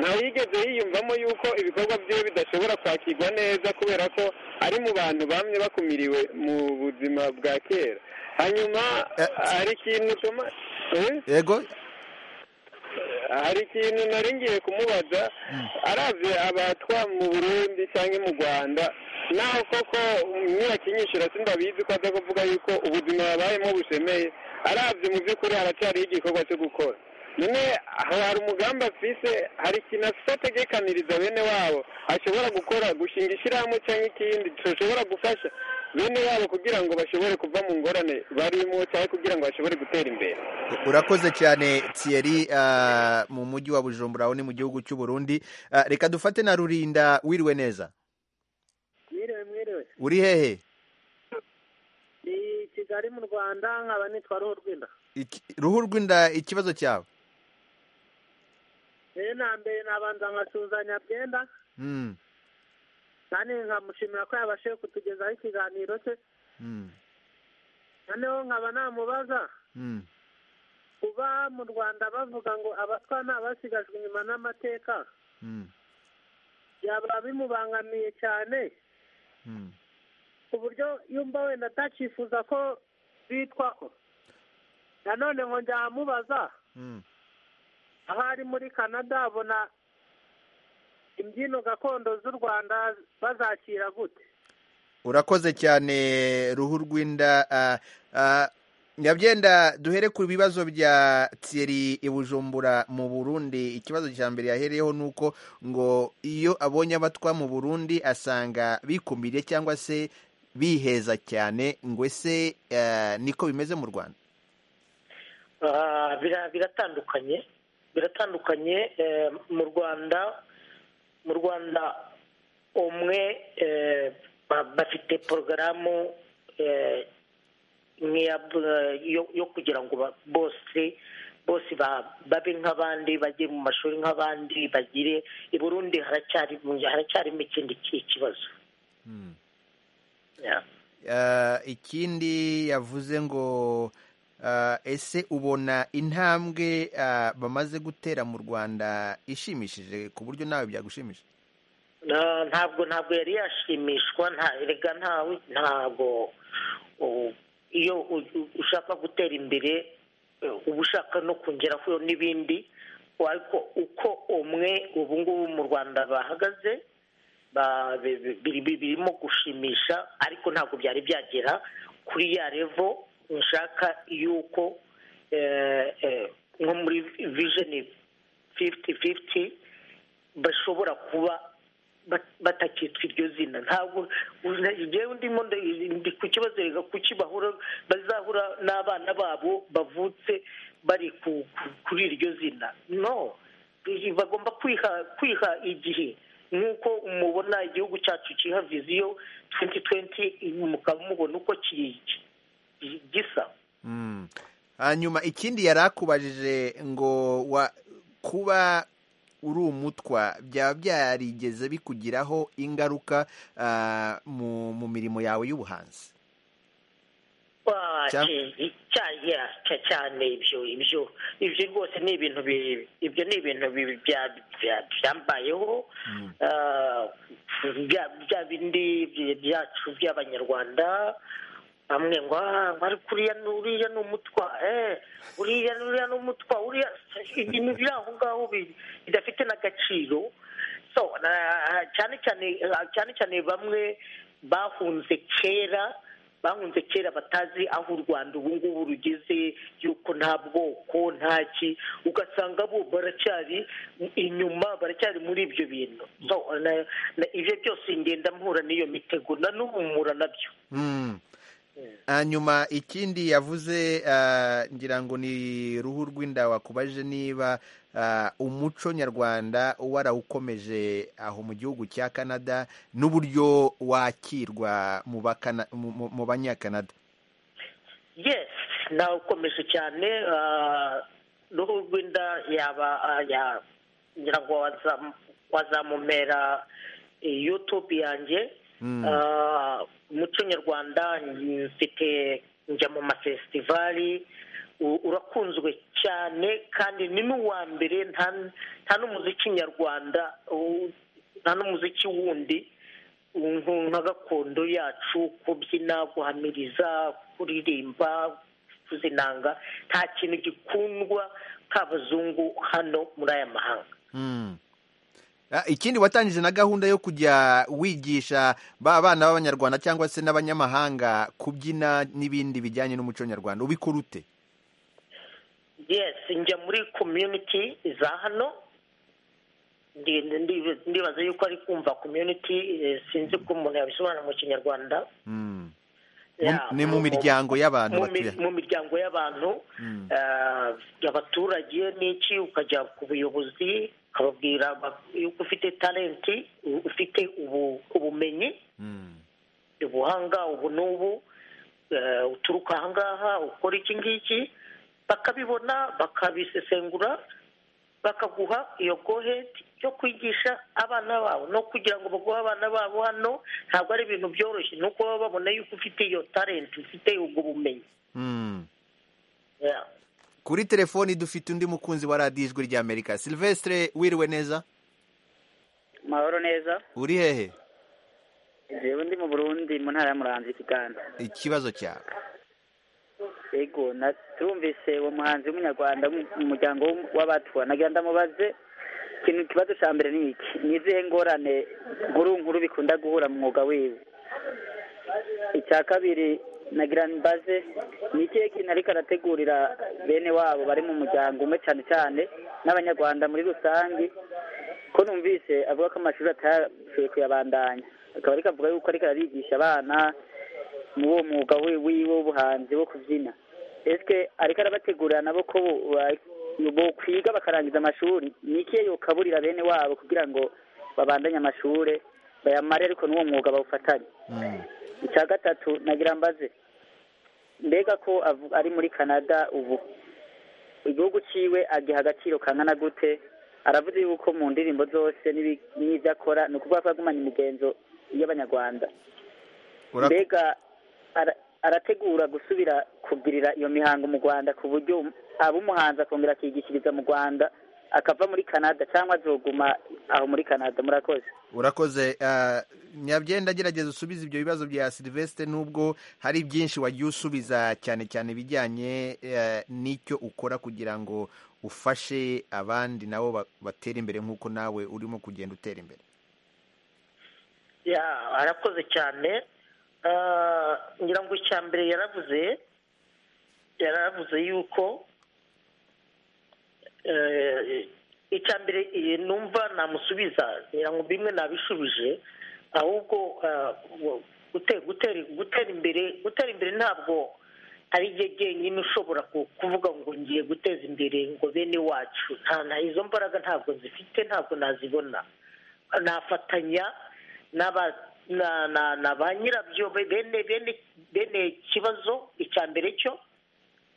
ntawe yigeze yiyumvamo yuko ibikorwa bye bidashobora kwakirwa neza kubera ko ari mu bantu bamwe bakumiriwe mu buzima bwa kera hanyuma hari ikintu utuma yego hari ikintu nari ngiye kumubaza arabye abatwa mu burundi cyangwa mu rwanda naho koko ntibakinyishura simbabizi ko aza kuvuga yuko ubuzima babayemo bushemeye arabye mu by'ukuri haracyariho igikorwa cyo gukora none hari umugambi afise hari ikintu afite ategekaniriza bene wabo ashobora gukora gushinga ishyirahamwe cyangwa ikindi gishobora gufasha bene wabo kugira ngo bashobore kuva mu ngorane barimo cyangwa kugira ngo bashobore gutera imbere urakoze cyane tiyeri mu mujyi wa bujumbura aho ni mu gihugu cy'u Burundi reka dufate na rurinda wiriwe neza mwiriwe mwiriwe uri hehe ni kigali mu rwanda nkaba nitwa ruhu rw'inda ruhu rw'inda ikibazo cyawe na mbere nabanza nkasuhuza nyabyenda kandi nkamushimira ko yabashije kutugezaho ikiganiro cye noneho nkaba namubaza kuba mu rwanda bavuga ngo abatwa ni abasigajwe inyuma n'amateka byaba bimubangamiye cyane ku buryo yumva wenda atakifuza ko bitwaho nanone ngo njyamubaza aho ari muri canada abona imbyino gakondo z'u rwanda bazakira gute urakoze cyane ruhu rw'inda nyabyenda duhere ku bibazo bya tiyeri i bujumbura mu burundi ikibazo cya mbere yahereyeho ni uko ngo iyo abonye abatwa mu burundi asanga bikumiriye cyangwa se biheza cyane ngo ese niko bimeze mu rwanda biratandukanye biratandukanye mu rwanda mu rwanda umwe bafite porogaramu yo kugira ngo bose bose babe nk'abandi bajye mu mashuri nk'abandi bagire i burundi haracyarimo ikindi kibazo ikindi yavuze ngo ese ubona intambwe bamaze gutera mu rwanda ishimishije ku buryo nawe byagushimisha ntabwo ntabwo yari yashimishwa erega ntawe ntabwo iyo ushaka gutera imbere uba ushaka no kongeraho n'ibindi ariko uko umwe ubu ngubu mu rwanda bahagaze birimo gushimisha ariko ntabwo byari byagera kuri ya revo nshaka yuko nko muri vijeni fifiti fifiti bashobora kuba batakitwa iryo zina ntabwo igihe ndimo ndi kukibazerega kuki bahura bazahura n'abana babo bavutse bari kuri iryo zina no bagomba kwiha kwiha igihe nk'uko mubona igihugu cyacu kiha viziyo twenti twenti mukaba mubona uko gisa hanyuma ikindi yari akubajije ngo kuba uri umutwa byaba byarigeze bikugiraho ingaruka mu mirimo yawe y'ubuhanzi cyane ibyo ibyo ibyo rwose ni ibintu ibyo ni ibintu byambayeho bya bindi byacu by'abanyarwanda bamwe ngo ariko uriya uriya ni umutwa eee uriya uriya ni umutwa uriya ibintu biri aho ngaho bidafite n'agaciro cyane cyane cyane cyane bamwe bahunze kera bahunze kera batazi aho u rwanda ubu ngubu rugeze yuko nta bwoko ntaki ugasanga bo baracyari inyuma baracyari muri ibyo bintu ibyo byose ngenda mpura n'iyo mitego na n'ubu mpura nabyo hanyuma ikindi yavuze ngira ngo ni ruhu rw'inda wakubaje niba umuco nyarwanda warawukomeje aho mu gihugu cya canada n'uburyo wakirwa mu banyakanada yesi nawukomeje cyane ruhu rw'inda yaba ngira ngo wazamumera yutubu yanjye umuco nyarwanda mfite njya mu mafesitivali urakunzwe cyane kandi ni n'uwa mbere nta n'umuziki nyarwanda nta n'umuziki wundi nka gakondo yacu kubyina guhamiriza kuririmba kuzinanga nta kintu gikundwa k'abazungu hano muri aya mahanga ikindi watangije na gahunda yo kujya wigisha ba bana b'abanyarwanda cyangwa se n'abanyamahanga kubyina n'ibindi bijyanye n'umuco nyarwanda ubikora ute yesi njya muri komyuniti za hano ndibaza yuko ari kumva komyuniti sinzi ko umuntu yabisobanura mu kinyarwanda ni mu miryango y'abantu batuye mu miryango y'abantu abaturage n'iki ukajya ku buyobozi ukababwira yuko ufite talenti ufite ubumenyi ubuhanga ubu n'ubu uturuka ahangaha ukora iki ngiki bakabibona bakabisesengura bakaguha iyo gohedi yo kwigisha abana babo no kugira ngo baguhe abana babo hano ntabwo ari ibintu byoroshye ni uko baba babona yuko ufite iyo talenti ufite ubwo bumenyi kuri telefoni dufite undi mukunzi wa radiyo ijwi ry'amerika silvestre wiriwe neza mahoro neza uri hehe yewe ndi mu burundi mu ntara y'umuranzi kiganda ikibazo cyawe yego natumvise uwo muhanzi w'umunyarwanda mu muryango w'abatwa nagira ndamubaze ikintu ikibazo cya mbere ni iki ni izihe ngorane nkuru nkuru bikunda guhura mu mwuga wiwe icya kabiri na girani baze ni ikihe kintu ariko arategurira bene wabo bari mu muryango umwe cyane cyane n'abanyarwanda muri rusange ko numvise avuga ko amashuri atashoboye kuyabandanya akaba ariko avuga yuko ariko arabigisha abana muri uwo mwuga wiwe w'ubuhanzi wo kubyina ese ariko arabategurira nabo ko kwiga bakarangiza amashuri ni ikihe yokaburira bene wabo kugira ngo babandanye amashuri bayamare ariko n'uwo mwuga bawufatanye icya gatatu nagira mbaze mbega ko ari muri canada ubu igihugu cyiwe agiha agaciro kangana gute aravuze yuko mu ndirimbo zose n'ibyo akora ni ukuvuga ko agumanya imigenzo y'abanyarwanda mbega arategura gusubira kugirira iyo mihango mu rwanda ku buryo aba umuhanzi akongera akigishiriza mu rwanda akava muri canada cyangwa azoguma aho muri canada murakoze urakoze nyabyenda agerageza usubize ibyo bibazo bya silivesite n'ubwo hari byinshi wagiye usubiza cyane cyane ibijyanye n'icyo ukora kugira ngo ufashe abandi nabo batere imbere nk'uko nawe urimo kugenda utera imbere arakoze cyane ngira ngo icya mbere yaravuze yaravuze yuko icya mbere eh, numva namusubiza ngira ngo bimwe nabishubije ahubwo ah, wo- gute- gutera gutera imbere gutera imbere ntabwo ari jye jyenyine ushobora ku- kuvuga ngo ngiye guteza imbere ngo bene wacu nta nta izo mbaraga ntabwo zifite ntabwo nazibona nafatanya n'aba na na na ba nyirabyo be- bene bene bene kibazo icya mbere cyo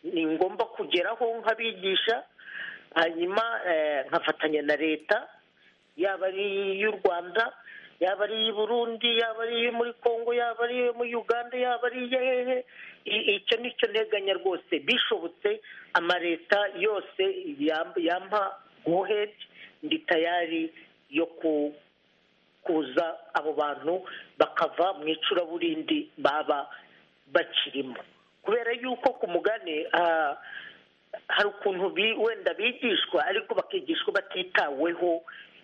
ni ngombwa kugeraho nk'abigisha hanyuma eh, nkafatanya na leta yaba ari iy'u rwanda yaba ari iy'i burundi yaba ari iyo muri congo yaba ari iyo muri uganda yaba ari iya hehe I- icyo ni cyo nteganya rwose bishobotse amaleta yose yam- yampa gohedi ndi tayari yo ku kuza abo bantu bakava mu icuraburindi baba bakirimo kubera yuko ku mugani ah, hari ukuntu bi- wenda bigishwa ariko bakigishwa batitaweho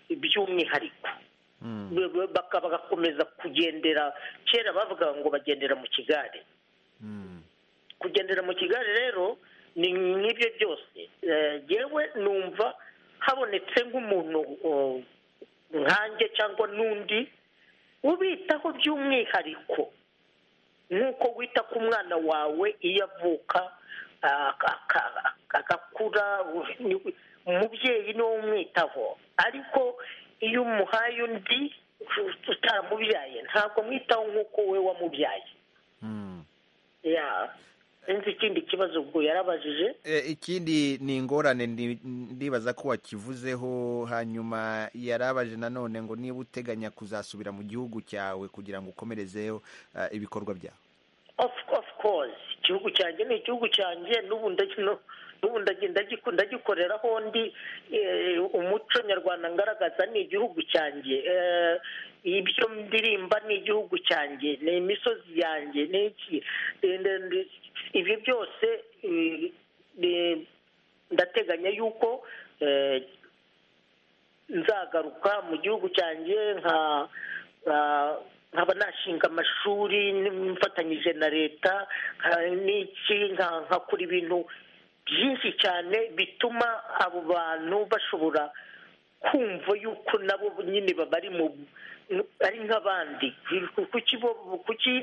by'umwihariko Ba- ba- baka- bagakomeza kugendera kera bavuga ngo bagendera mu kigare kugendera mu kigali rero ni nk'ibyo byose Eh, yewe numva habonetse nk'umuntu oh, nkanjye cyangwa n'undi ubitaho by'umwihariko nk'uko wita ku mwana wawe iyo avuka ah, aka- aka- agakura u- umubyeyi niwe umwitaho ariko iyo umuhaye undi utamubyaye ntabwo mwitaho nk'uko we wamubyaye ya sinzi ikindi kibazo ubwo yarabajije E, ikindi ni ingorane ndi- ndibaza ko wakivuzeho hanyuma yarabaje nanone ngo niba uteganya kuzasubira mu gihugu cyawe kugira ngo ukomerezeho eh, ibikorwa byawe of of course igihugu cyanjye ni igihugu cyanjye n'ubu ndagi- no- n'ubu ndagi- ndagiku- ndagikoreraho ndi eh, umuco nyarwanda ngaragaza ni igihugu cyanjye Eh, ibyo ndirimba ni igihugu cyanjye ni imisozi yanjye ni iki Eh, nde- nde- ibi byose eh, eh, ndateganya yuko eh, nzagaruka mu gihugu cyanjye nka nka- nkaba nashinga amashuri mfatanyije na leta nka- n'iki nka- nkakora ibintu byinshi cyane bituma abo bantu bashobora kumva yuko nabo nyine bari mu ari nk'abandi kuki bo- kuki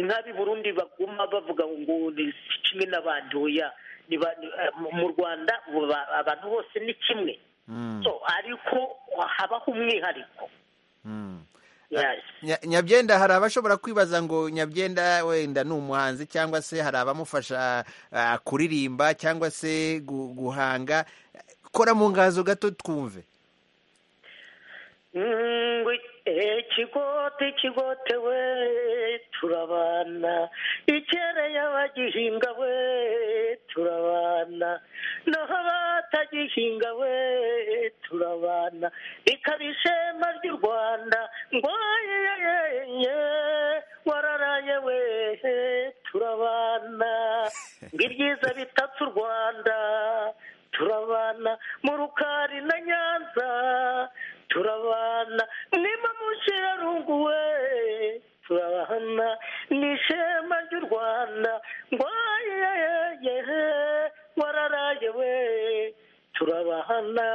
nk'ab'i burundi baguma bavuga ngo ni kimwe n'abandi oya ni ba- ni- mu rwanda ba- abantu bose ni kimwe so ariko habaho umwihariko Yes. Nya- nyabyenda hari abashobora kwibaza ngo nyabyenda wenda ni umuhanzi cyangwa se hari abamufasha ah, kuririmba cyangwa se gu- guhanga kora mu ngazo gato twumve Ngwi ikigote ikigote we turabana ikere y'abagihinga we turabana naho abatagihinga we turabana ikaba ishema ry'u rwanda ngo yeyeye wararaye we turabana ngo ibyiza bitatse u rwanda turabana mu rukari na nyanza turabana niba mushirarungu we turabana ni ishema ry'u rwanda ngo yeyeyehe wararaye we turabana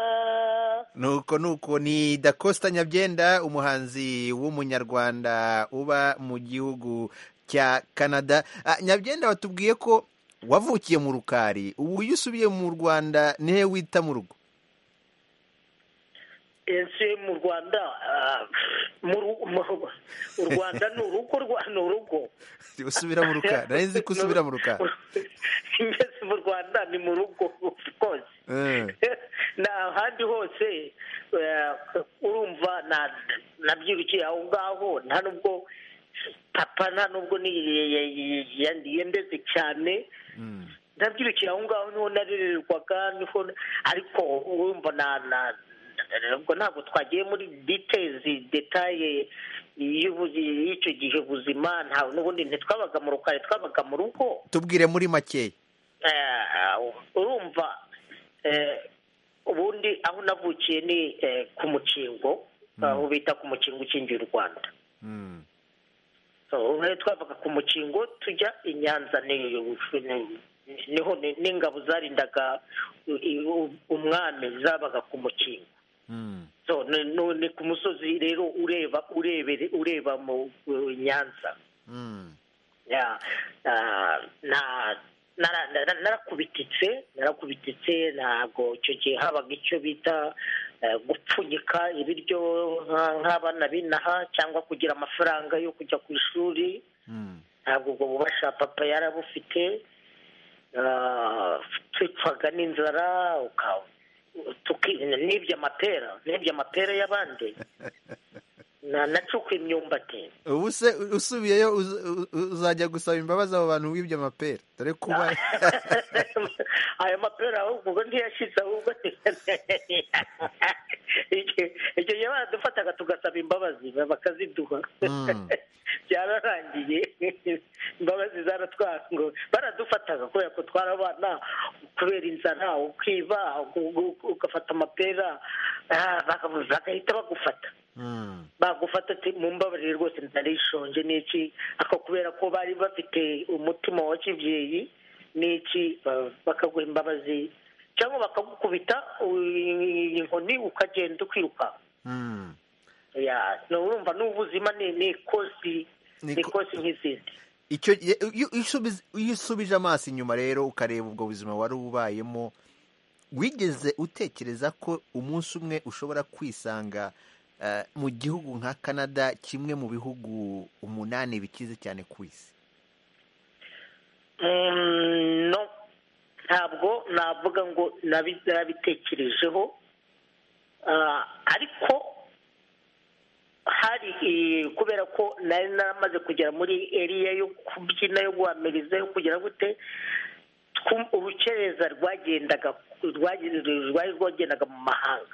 nuko nuko ni dakosta nyabyenda umuhanzi w'umunyarwanda uba mu gihugu cya canada Ah, nyabyenda watubwiye ko wavukiye mu rukari ubu iyo usubiye mu rwanda nihe wita mu rugo ese mu rwanda ah, mu ru- mu- u rwanda ni urugo rwa- ni urugo usubira mu rukari nari nzi ko usubira mu rukari ngeze mu rwanda ni mu rugo rwose Eh. nta handi hose eh, urumva na- nabyirukiye aho ngaho nta nubwo papa nta nubwo ni- yendeze cyane ndabyirukiye aho ngaho niho narererwaga niho ariko urumva na na ubwo ntabwo twagiye muri ditezi detaye y'ubu- y'icyo gihe ubuzima nta n'ubundi ntitwabaga mu rukari twabaga mu rugo tubwire muri makeya Eh, urumva eh, ubundi aho navukiye ni eh, ku mukingo aho bita ku mukingo ukingiye u rwanda So, ubwo rero twavaga ku mukingo tujya i nyanza ni niho n'ingabo zarindaga umwami zabaga ku mukingo ni ku musozi rero ureba ureba mu nyanza narakubititse narakubititse ntabwo icyo gihe habaga icyo bita gupfunyika ibiryo nk'abana binaha cyangwa kugira amafaranga yo kujya ku ishuri ntabwo ubwo bubasha papa yarabufite twicwaga n'inzara nibye amapera nibye amapera y'abandi nacuka imyumbati ubu se usubiyeyo uzajya gusaba imbabazi abo bantu wibye amapera dore kuba ayo mapera ahubwo ntiyashize ahubwo icyo gihe baradufataga tugasaba imbabazi bakaziduha byararangiye imbabazi zaratwango baradufataga kubera ko twarabana kubera inzara ukiba ugafata amapera bagahita bagufata bagufata ati mu mbabare rwose ntarishonje n'iki ako kubera ko bari bafite umutima wa kibyeyi n'iki bakaguha imbabazi cyangwa bakagukubita inkoni ukagenda ukirukanka urumva n'ubuzima ni ikosi ni ikosi nk'izindi iyo usubije amaso inyuma rero ukareba ubwo buzima wari ubayemo wigeze utekereza ko umunsi umwe ushobora kwisanga mu gihugu nka canada kimwe mu bihugu umunani bikize cyane ku isi ntabwo navuga ngo nabitekerejeho ariko hari kubera ko nari naramaze kugera muri eriya yo kubyina yo guhamiriza yo kugira gute urukereza rwagendaga rwari rwagendaga mu mahanga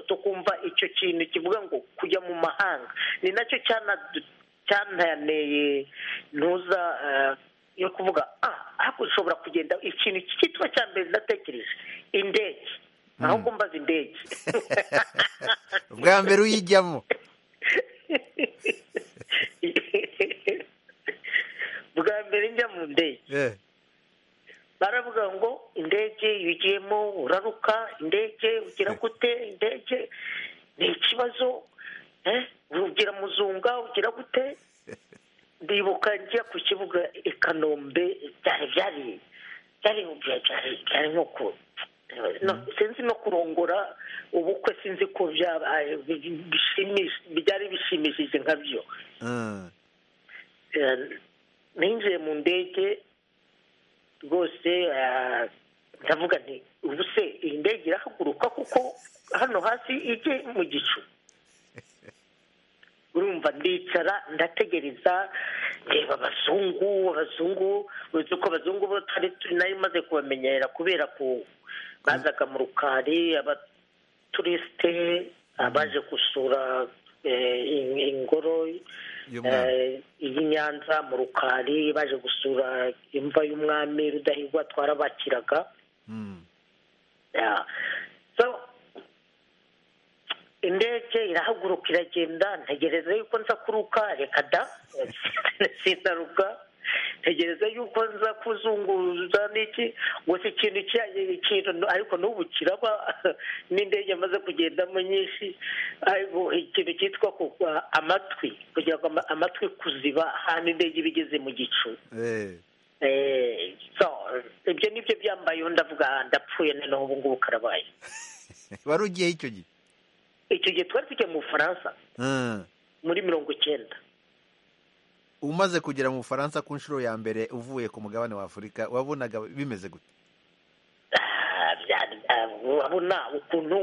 tukumva icyo kintu kivuga ngo kujya mu mahanga ni nacyo cyananeye ntuza yo kuvuga ah ushobora kugenda ikintu cyitwa cya mbere natekereje indege ahubwo mbaza indege bwa mbere uyijyamo bwa mbere njya mu ndege baravuga ngo indege iyo ugiyemo uraruka indege ugira gute indege ni ikibazo ugira muzunga ugira gute ndibuka njya ku kibuga i kanombe byari byari byari nko ku sinzi no kurongora ubukwe sinzi ko byari bishimishije nkabyo ninjiye mu ndege rwose ndavuga nti ubu se iyi ndege irahaguruka kuko hano hasi ijye mu gicu urumva ndicara ndategereza reba abazungu abazungu uzi ko abazungu bo twari turi nayo maze kubamenyera kubera ko bazaga mu rukari abaturisite abaje gusura ingoro iyi nyanza mu rukari baje gusura imva y'umwami rudahigwa twarabakiraga indege irahaguruka iragenda ntegereza yuko nza kuruka reka da sinaruka ntegereza yuko nza kuzunguza n'iki gusa ikintu ikintu ariko n'ubu kiraba n'indege amaze kugendamo nyinshi ikintu cyitwa amatwi kugira ngo amatwi kuziba ahantu indege iba igeze mu gicu ibyo nibyo byambayeho ndavuga ndapfuye noneho ubu ngubu karabaye wari ugiye icyo gihe icyo gihe twari tugiye mu bufaransa muri mirongo icyenda umaze kugera mu bufaransa ku nshuro ya mbere uvuye ku mugabane wa afurika wabonaga bimeze gute urabona ukuntu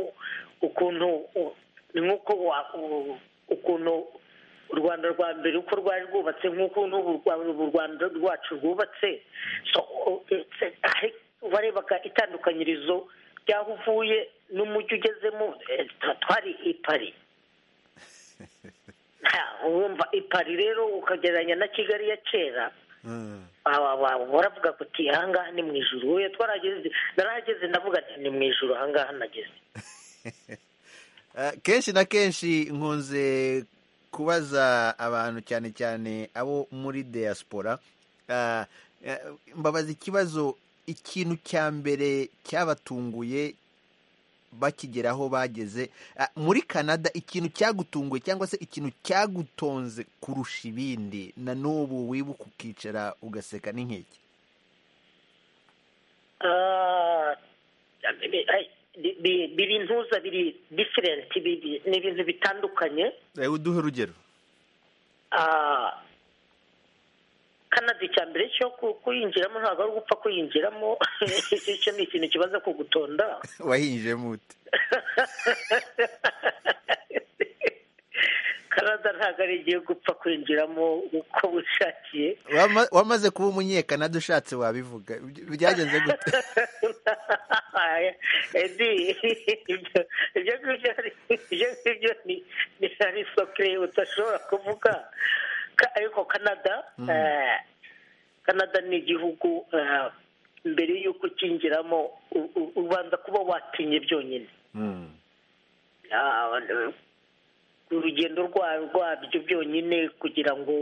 ukuntu ni nk'uko ukuntu u rwanda rwa mbere uko rwari rwubatse nk'uko n'ubu rwanda rwacu rwubatse warebaga itandukanyirizo ry'aho uvuye n'umujyi ugezemo twari i pari wumva i pari rero ukagereranya na kigali ya kera baravuga kuti ahangaha ni mu ijoro we twarageze narahageze ndavuga ati ni mu ijoro ahangaha nageze kenshi na kenshi nkunze kubaza abantu cyane cyane abo muri diaspora mbabaza ikibazo ikintu cya mbere cyabatunguye bakigeraho bageze muri canada ikintu cyagutunguye cyangwa se ikintu cyagutonze kurusha ibindi na n'ubu wibuka ukicara ugaseka n'inkeke biri ntuza biri diferenti ni ibintu bitandukanye uduhe urugero kanada icya mbere cyo kuyinjiramo ntabwo ari ugupfa kuyinjiramo icyo ni ikintu kibaza kugutonda wahinjemo ute kanada ntabwo ari igihe gupfa kwinjiramo uko wishakiye wamaze kuba umunyekanada ushatse wabivuga byagenze gute ibyo ngibyo ni ari sokire udashobora kuvuga ariko kanada kanada ni igihugu mbere y'uko ukinjiramo ubanza kuba watinye byonyine urugendo rwabyo byonyine kugira ngo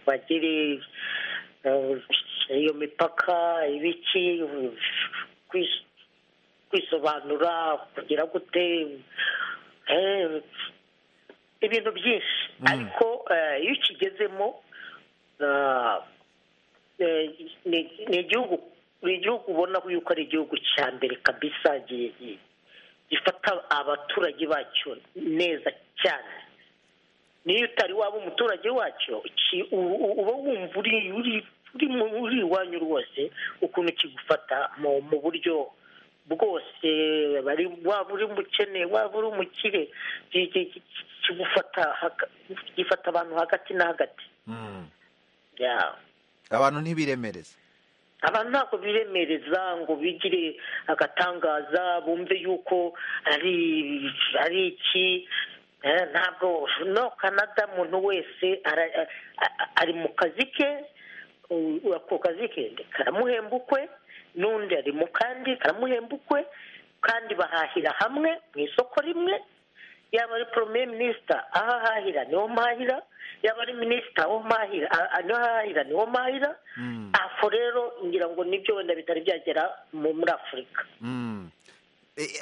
bagere iyo mipaka ibiki kwisobanura kugira gute ibintu byinshi ariko iyo ukigezemo ni igihugu ni igihugu ubona yuko ari igihugu cya mbere kabisa gifata abaturage bacyo neza cyane niyo utari waba umuturage wacyo uba wumva uri iwanyu rwose ukuntu kigufata mu buryo bwose waba uri umukene waba uri umukire kigufata gifata abantu hagati na hagati abantu ntibiremereze abantu ntabwo biremereza ngo bigire agatangaza bumve yuko ari iki ntabwo no kanada umuntu wese ari mu kazi ke ako kazi ke karamuhemba ukwe n'undi ari mu kandi karamuhemba ukwe kandi bahahira hamwe mu isoko rimwe yaba ari poromeye minisita aho ahahira niho mpahira yaba ari minisita aho mpahira niho ahahira niho mpahira aho rero ngira ngo nibyo wenda bitari byagera muri afurika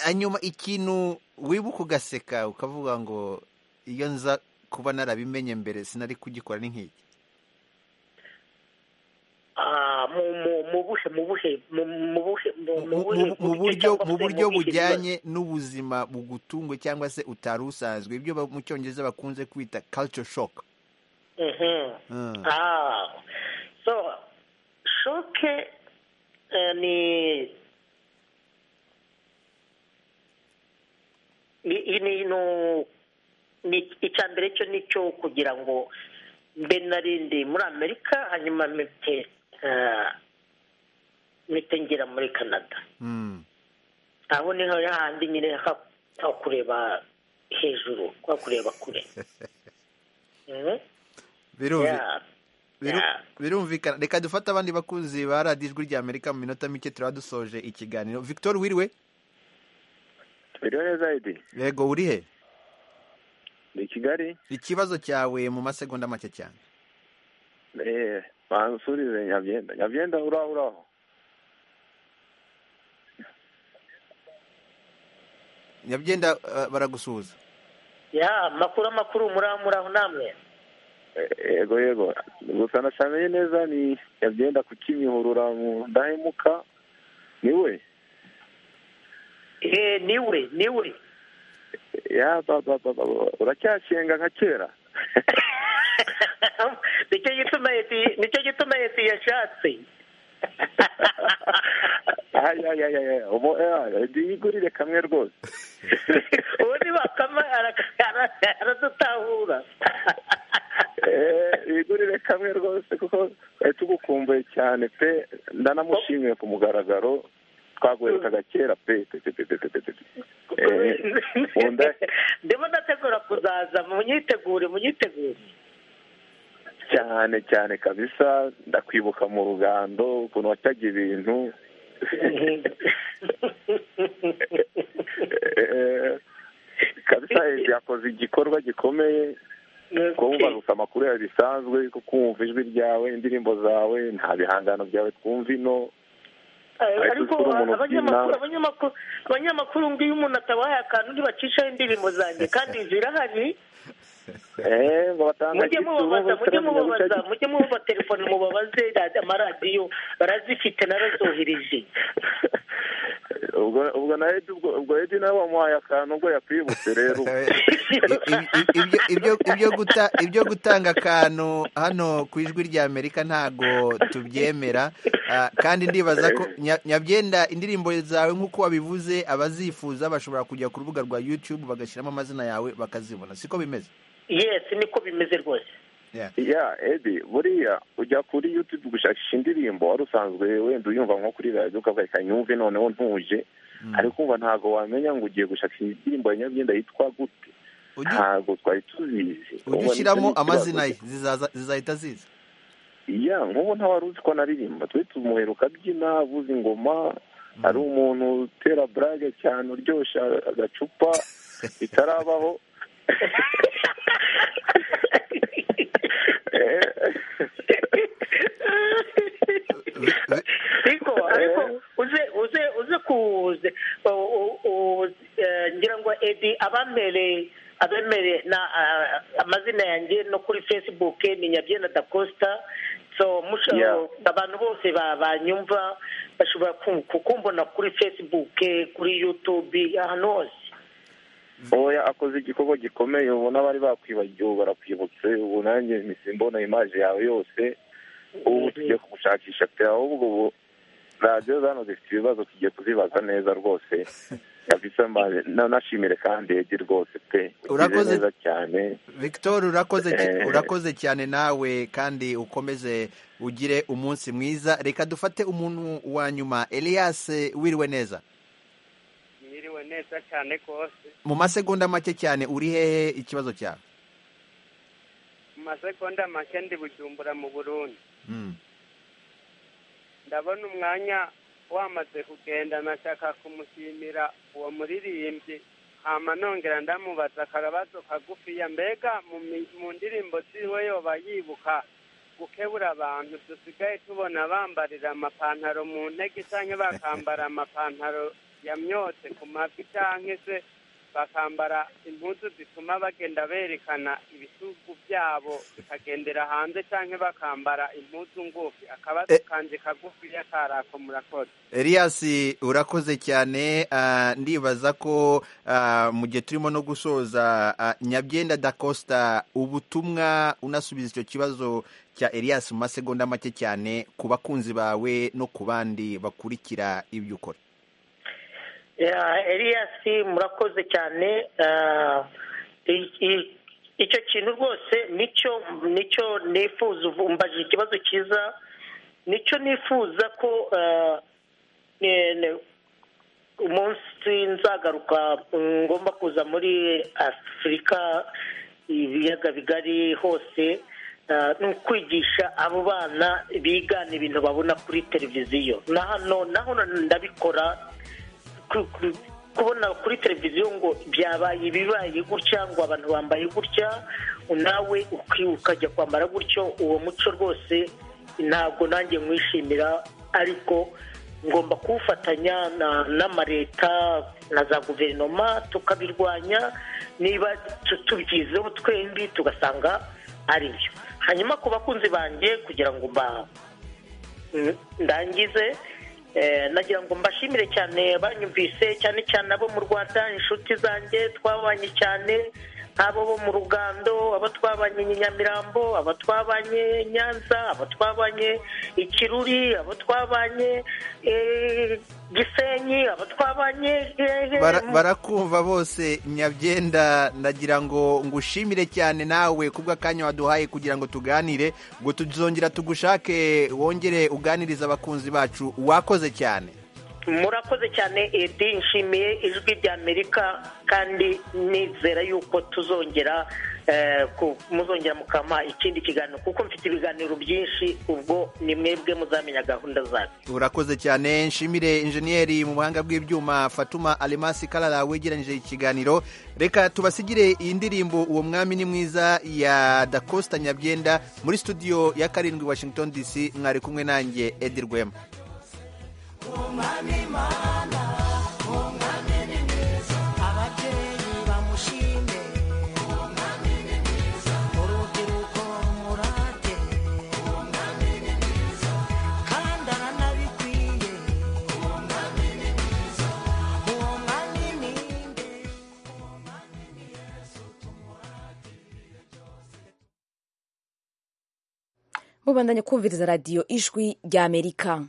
hanyuma ikintu wibuka ugaseka ukavuga ngo iyo nza kuba narabimenye mbere sinari kugikora n'inkiki mu buryo bujyanye n'ubuzima bugutunguye cyangwa se utari usanzwe ibyo mu cyongereza bakunze kwita culture shock so shock ni icya mbere cyo ni cyo kugira ngo mbe narindi muri amerika hanyuma mpite ngera muri canada aho niho handi nyine ha kureba hejuru ha kureba kure birumvikana reka dufate abandi bakunzi ba radiyo ijwi rya amerika mu minota mike turaba dusoje ikiganiro victor wiriwe biriho neza ayidi yego uri he ni kigali ikibazo cyawe mu masegonda make cyane eee bansubize nyabyenda nyabyenda uraho uraho nyabyenda baragusuhuza ya makuru amakuru muraho namwe yego yego gusa nashamenye neza ni nyabyenda ku kimihurura mu ndahemuka niwe eee niwe niwe uracyashenga nka kera nicyo gituma leta yashatse yigurire kamwe rwose ubundi bakama aradutahura yigurire kamwe rwose kuko twari tugukumbuye cyane pe ndanamushimiye ku mugaragaro twaguherekaga kera pe ndimo ndategura kuzaza munyitegure munyitegure cyane cyane kabisa ndakwibuka mu rugando ukuntu wataga ibintu kabisa yakoze igikorwa gikomeye twumvaruka amakuru yawe bisanzwe kuko wumva ijwi ryawe indirimbo zawe nta bihangano byawe twumva ino ariko abanyamakuru abanyamakuru abanyamakuru ngo iyo umuntu atabahaye akantu ntibacishaho indirimbo zanjye kandi zirahari mujye mubabaza mujye mubabaza mujye mubabaza telefone mubabaze amaradiyo barazifite narazohereje ubwo na edi ubwo edi nawe wamuhaye akantu ubwo yakwibutse rero ibyo gutanga akantu hano ku ijwi rya amerika ntabwo tubyemera kandi ndibaza ko nyabyenda indirimbo zawe nk'uko wabivuze abazifuza bashobora kujya ku rubuga rwa yutube bagashyiramo amazina yawe bakazibona siko bimeze yesi niko bimeze rwose ya edi buriya ujya kuri yutube gushakisha indirimbo wari usanzwe wenda uyumva nko kuri radiyo ukavuga reka nyumve noneho ntuje ariko umva ntabwo wamenya ngo ugiye gushakisha indirimbo ya nyabyenda yitwa gute ntabwo twari tubizi ujye ushyiramo amazina ye zizahita ziza iya nk'ubu ntawari uzi ko anaririmba twe tumuhera ukabyina avuza ingoma hari umuntu utera burage cyane uryoshya agacupa bitarabaho ariko ariko uze uze uze kuze ngira ngo edi abamereye abemere na amazina yanjye no kuri facebook ni nyabyenda da costa so abantu bose banyumva bashobora kukumbona kuri facebook kuri youtube ahantu hose oya akoze igikorwa gikomeye ubona bari bakwibagiwe barakwibutse ubu nanjye mpise mbona imaje yawe yose ubu tujya kugushakisha pe ahubwo ubu radiyo zano zifite ibibazo tugiye kuzibaza neza rwose nashimire kandi egi rwose pe urakoze neza cyane victor urakoze urakoze cyane nawe kandi ukomeze ugire umunsi mwiza reka dufate umuntu wa nyuma elias wiriwe neza mwiriwe neza cyane rwose mu masegonda make cyane uri hehe ikibazo cyawe mu masegonda make ndi bujumbura mu burundi ndabona umwanya wamaze kugenda nashaka kumushimira uwo muririmbyi hama nongera ndamubaza akabazo kagufiya mbega mu ndirimbo ziwe yoba yibuka gukebura abantu dusigaye tubona bambarira amapantaro mu ntege cyangwa bakambara amapantaro myotse ku mavi cyangwa se bakambara impuzu zituma bagenda berekana ibisugu byabo bikagendera hanze cyangwa bakambara impuzu ngufi akabazo kanjye kagufiya karako murakoze Elias urakoze cyane ndibaza ko mu gihe turimo no gusoza nyabyenda da costa ubutumwa unasubiza icyo kibazo cya Elias mu masegonda make cyane ku bakunzi bawe no ku bandi bakurikira ibyo ukora eliyasi murakoze cyane icyo kintu rwose nicyo nicyo nifuza umbaje ikibazo cyiza nicyo nifuza ko umunsi nzagaruka ngomba kuza muri afurika ibiyaga bigari hose ni ukwigisha abo bana bigana ibintu babona kuri televiziyo na hano na hano ndabikora kubona kuri televiziyo ngo byabaye ibibaye gutya ngo abantu bambaye gutya nawe ukajya kwambara gutyo uwo muco rwose ntabwo nanjye mwishimira ariko ngomba kuwufatanya n'amaleta na za guverinoma tukabirwanya niba tubyizeho twembi tugasanga ari byo hanyuma ku bakunzi banjye kugira ngo ndangize nagira ngo mbashimire cyane banyumvise cyane cyane abo mu rwanda inshuti zanjye twabanye cyane abo bo mu rugando abo twabanye nyamirambo abo twabanye nyanza abo twabanye ikiruri abo twabanye gisenyi abo twabanye barakumva bose nyabyenda ndagira ngo ngushimire cyane nawe kubw'akanya waduhaye kugira ngo tuganire ngo tuzongera tugushake wongere uganiriza abakunzi bacu wakoze cyane murakoze cyane edi nshimiye ijwi rya amerika kandi nizera yuko tuzongera muzongera mukama ikindi kiganiro kuko mfite ibiganiro byinshi ubwo ni mwebwe muzamenya gahunda zacu urakoze cyane nshimire injeniyeri mu buhanga bw'ibyuma fatuma alemasi karara wegeranyije ikiganiro reka tubasigire iyi ndirimbo uwo mwami ni mwiza ya dakosta nyabyenda muri studio ya karindwi washington dc mwari kumwe nanjye edi rwema umwami mana umwami ni mwiza ababyeyi bamushime umwami ni mwiza urubyiruko murate umwami ni mwiza kandi aranabikwiye umwami ni mwiza uwo mwami ni nde uwo mwami ni yesu tumurate mubandanya kumviriza radiyo ijwi ry'amerika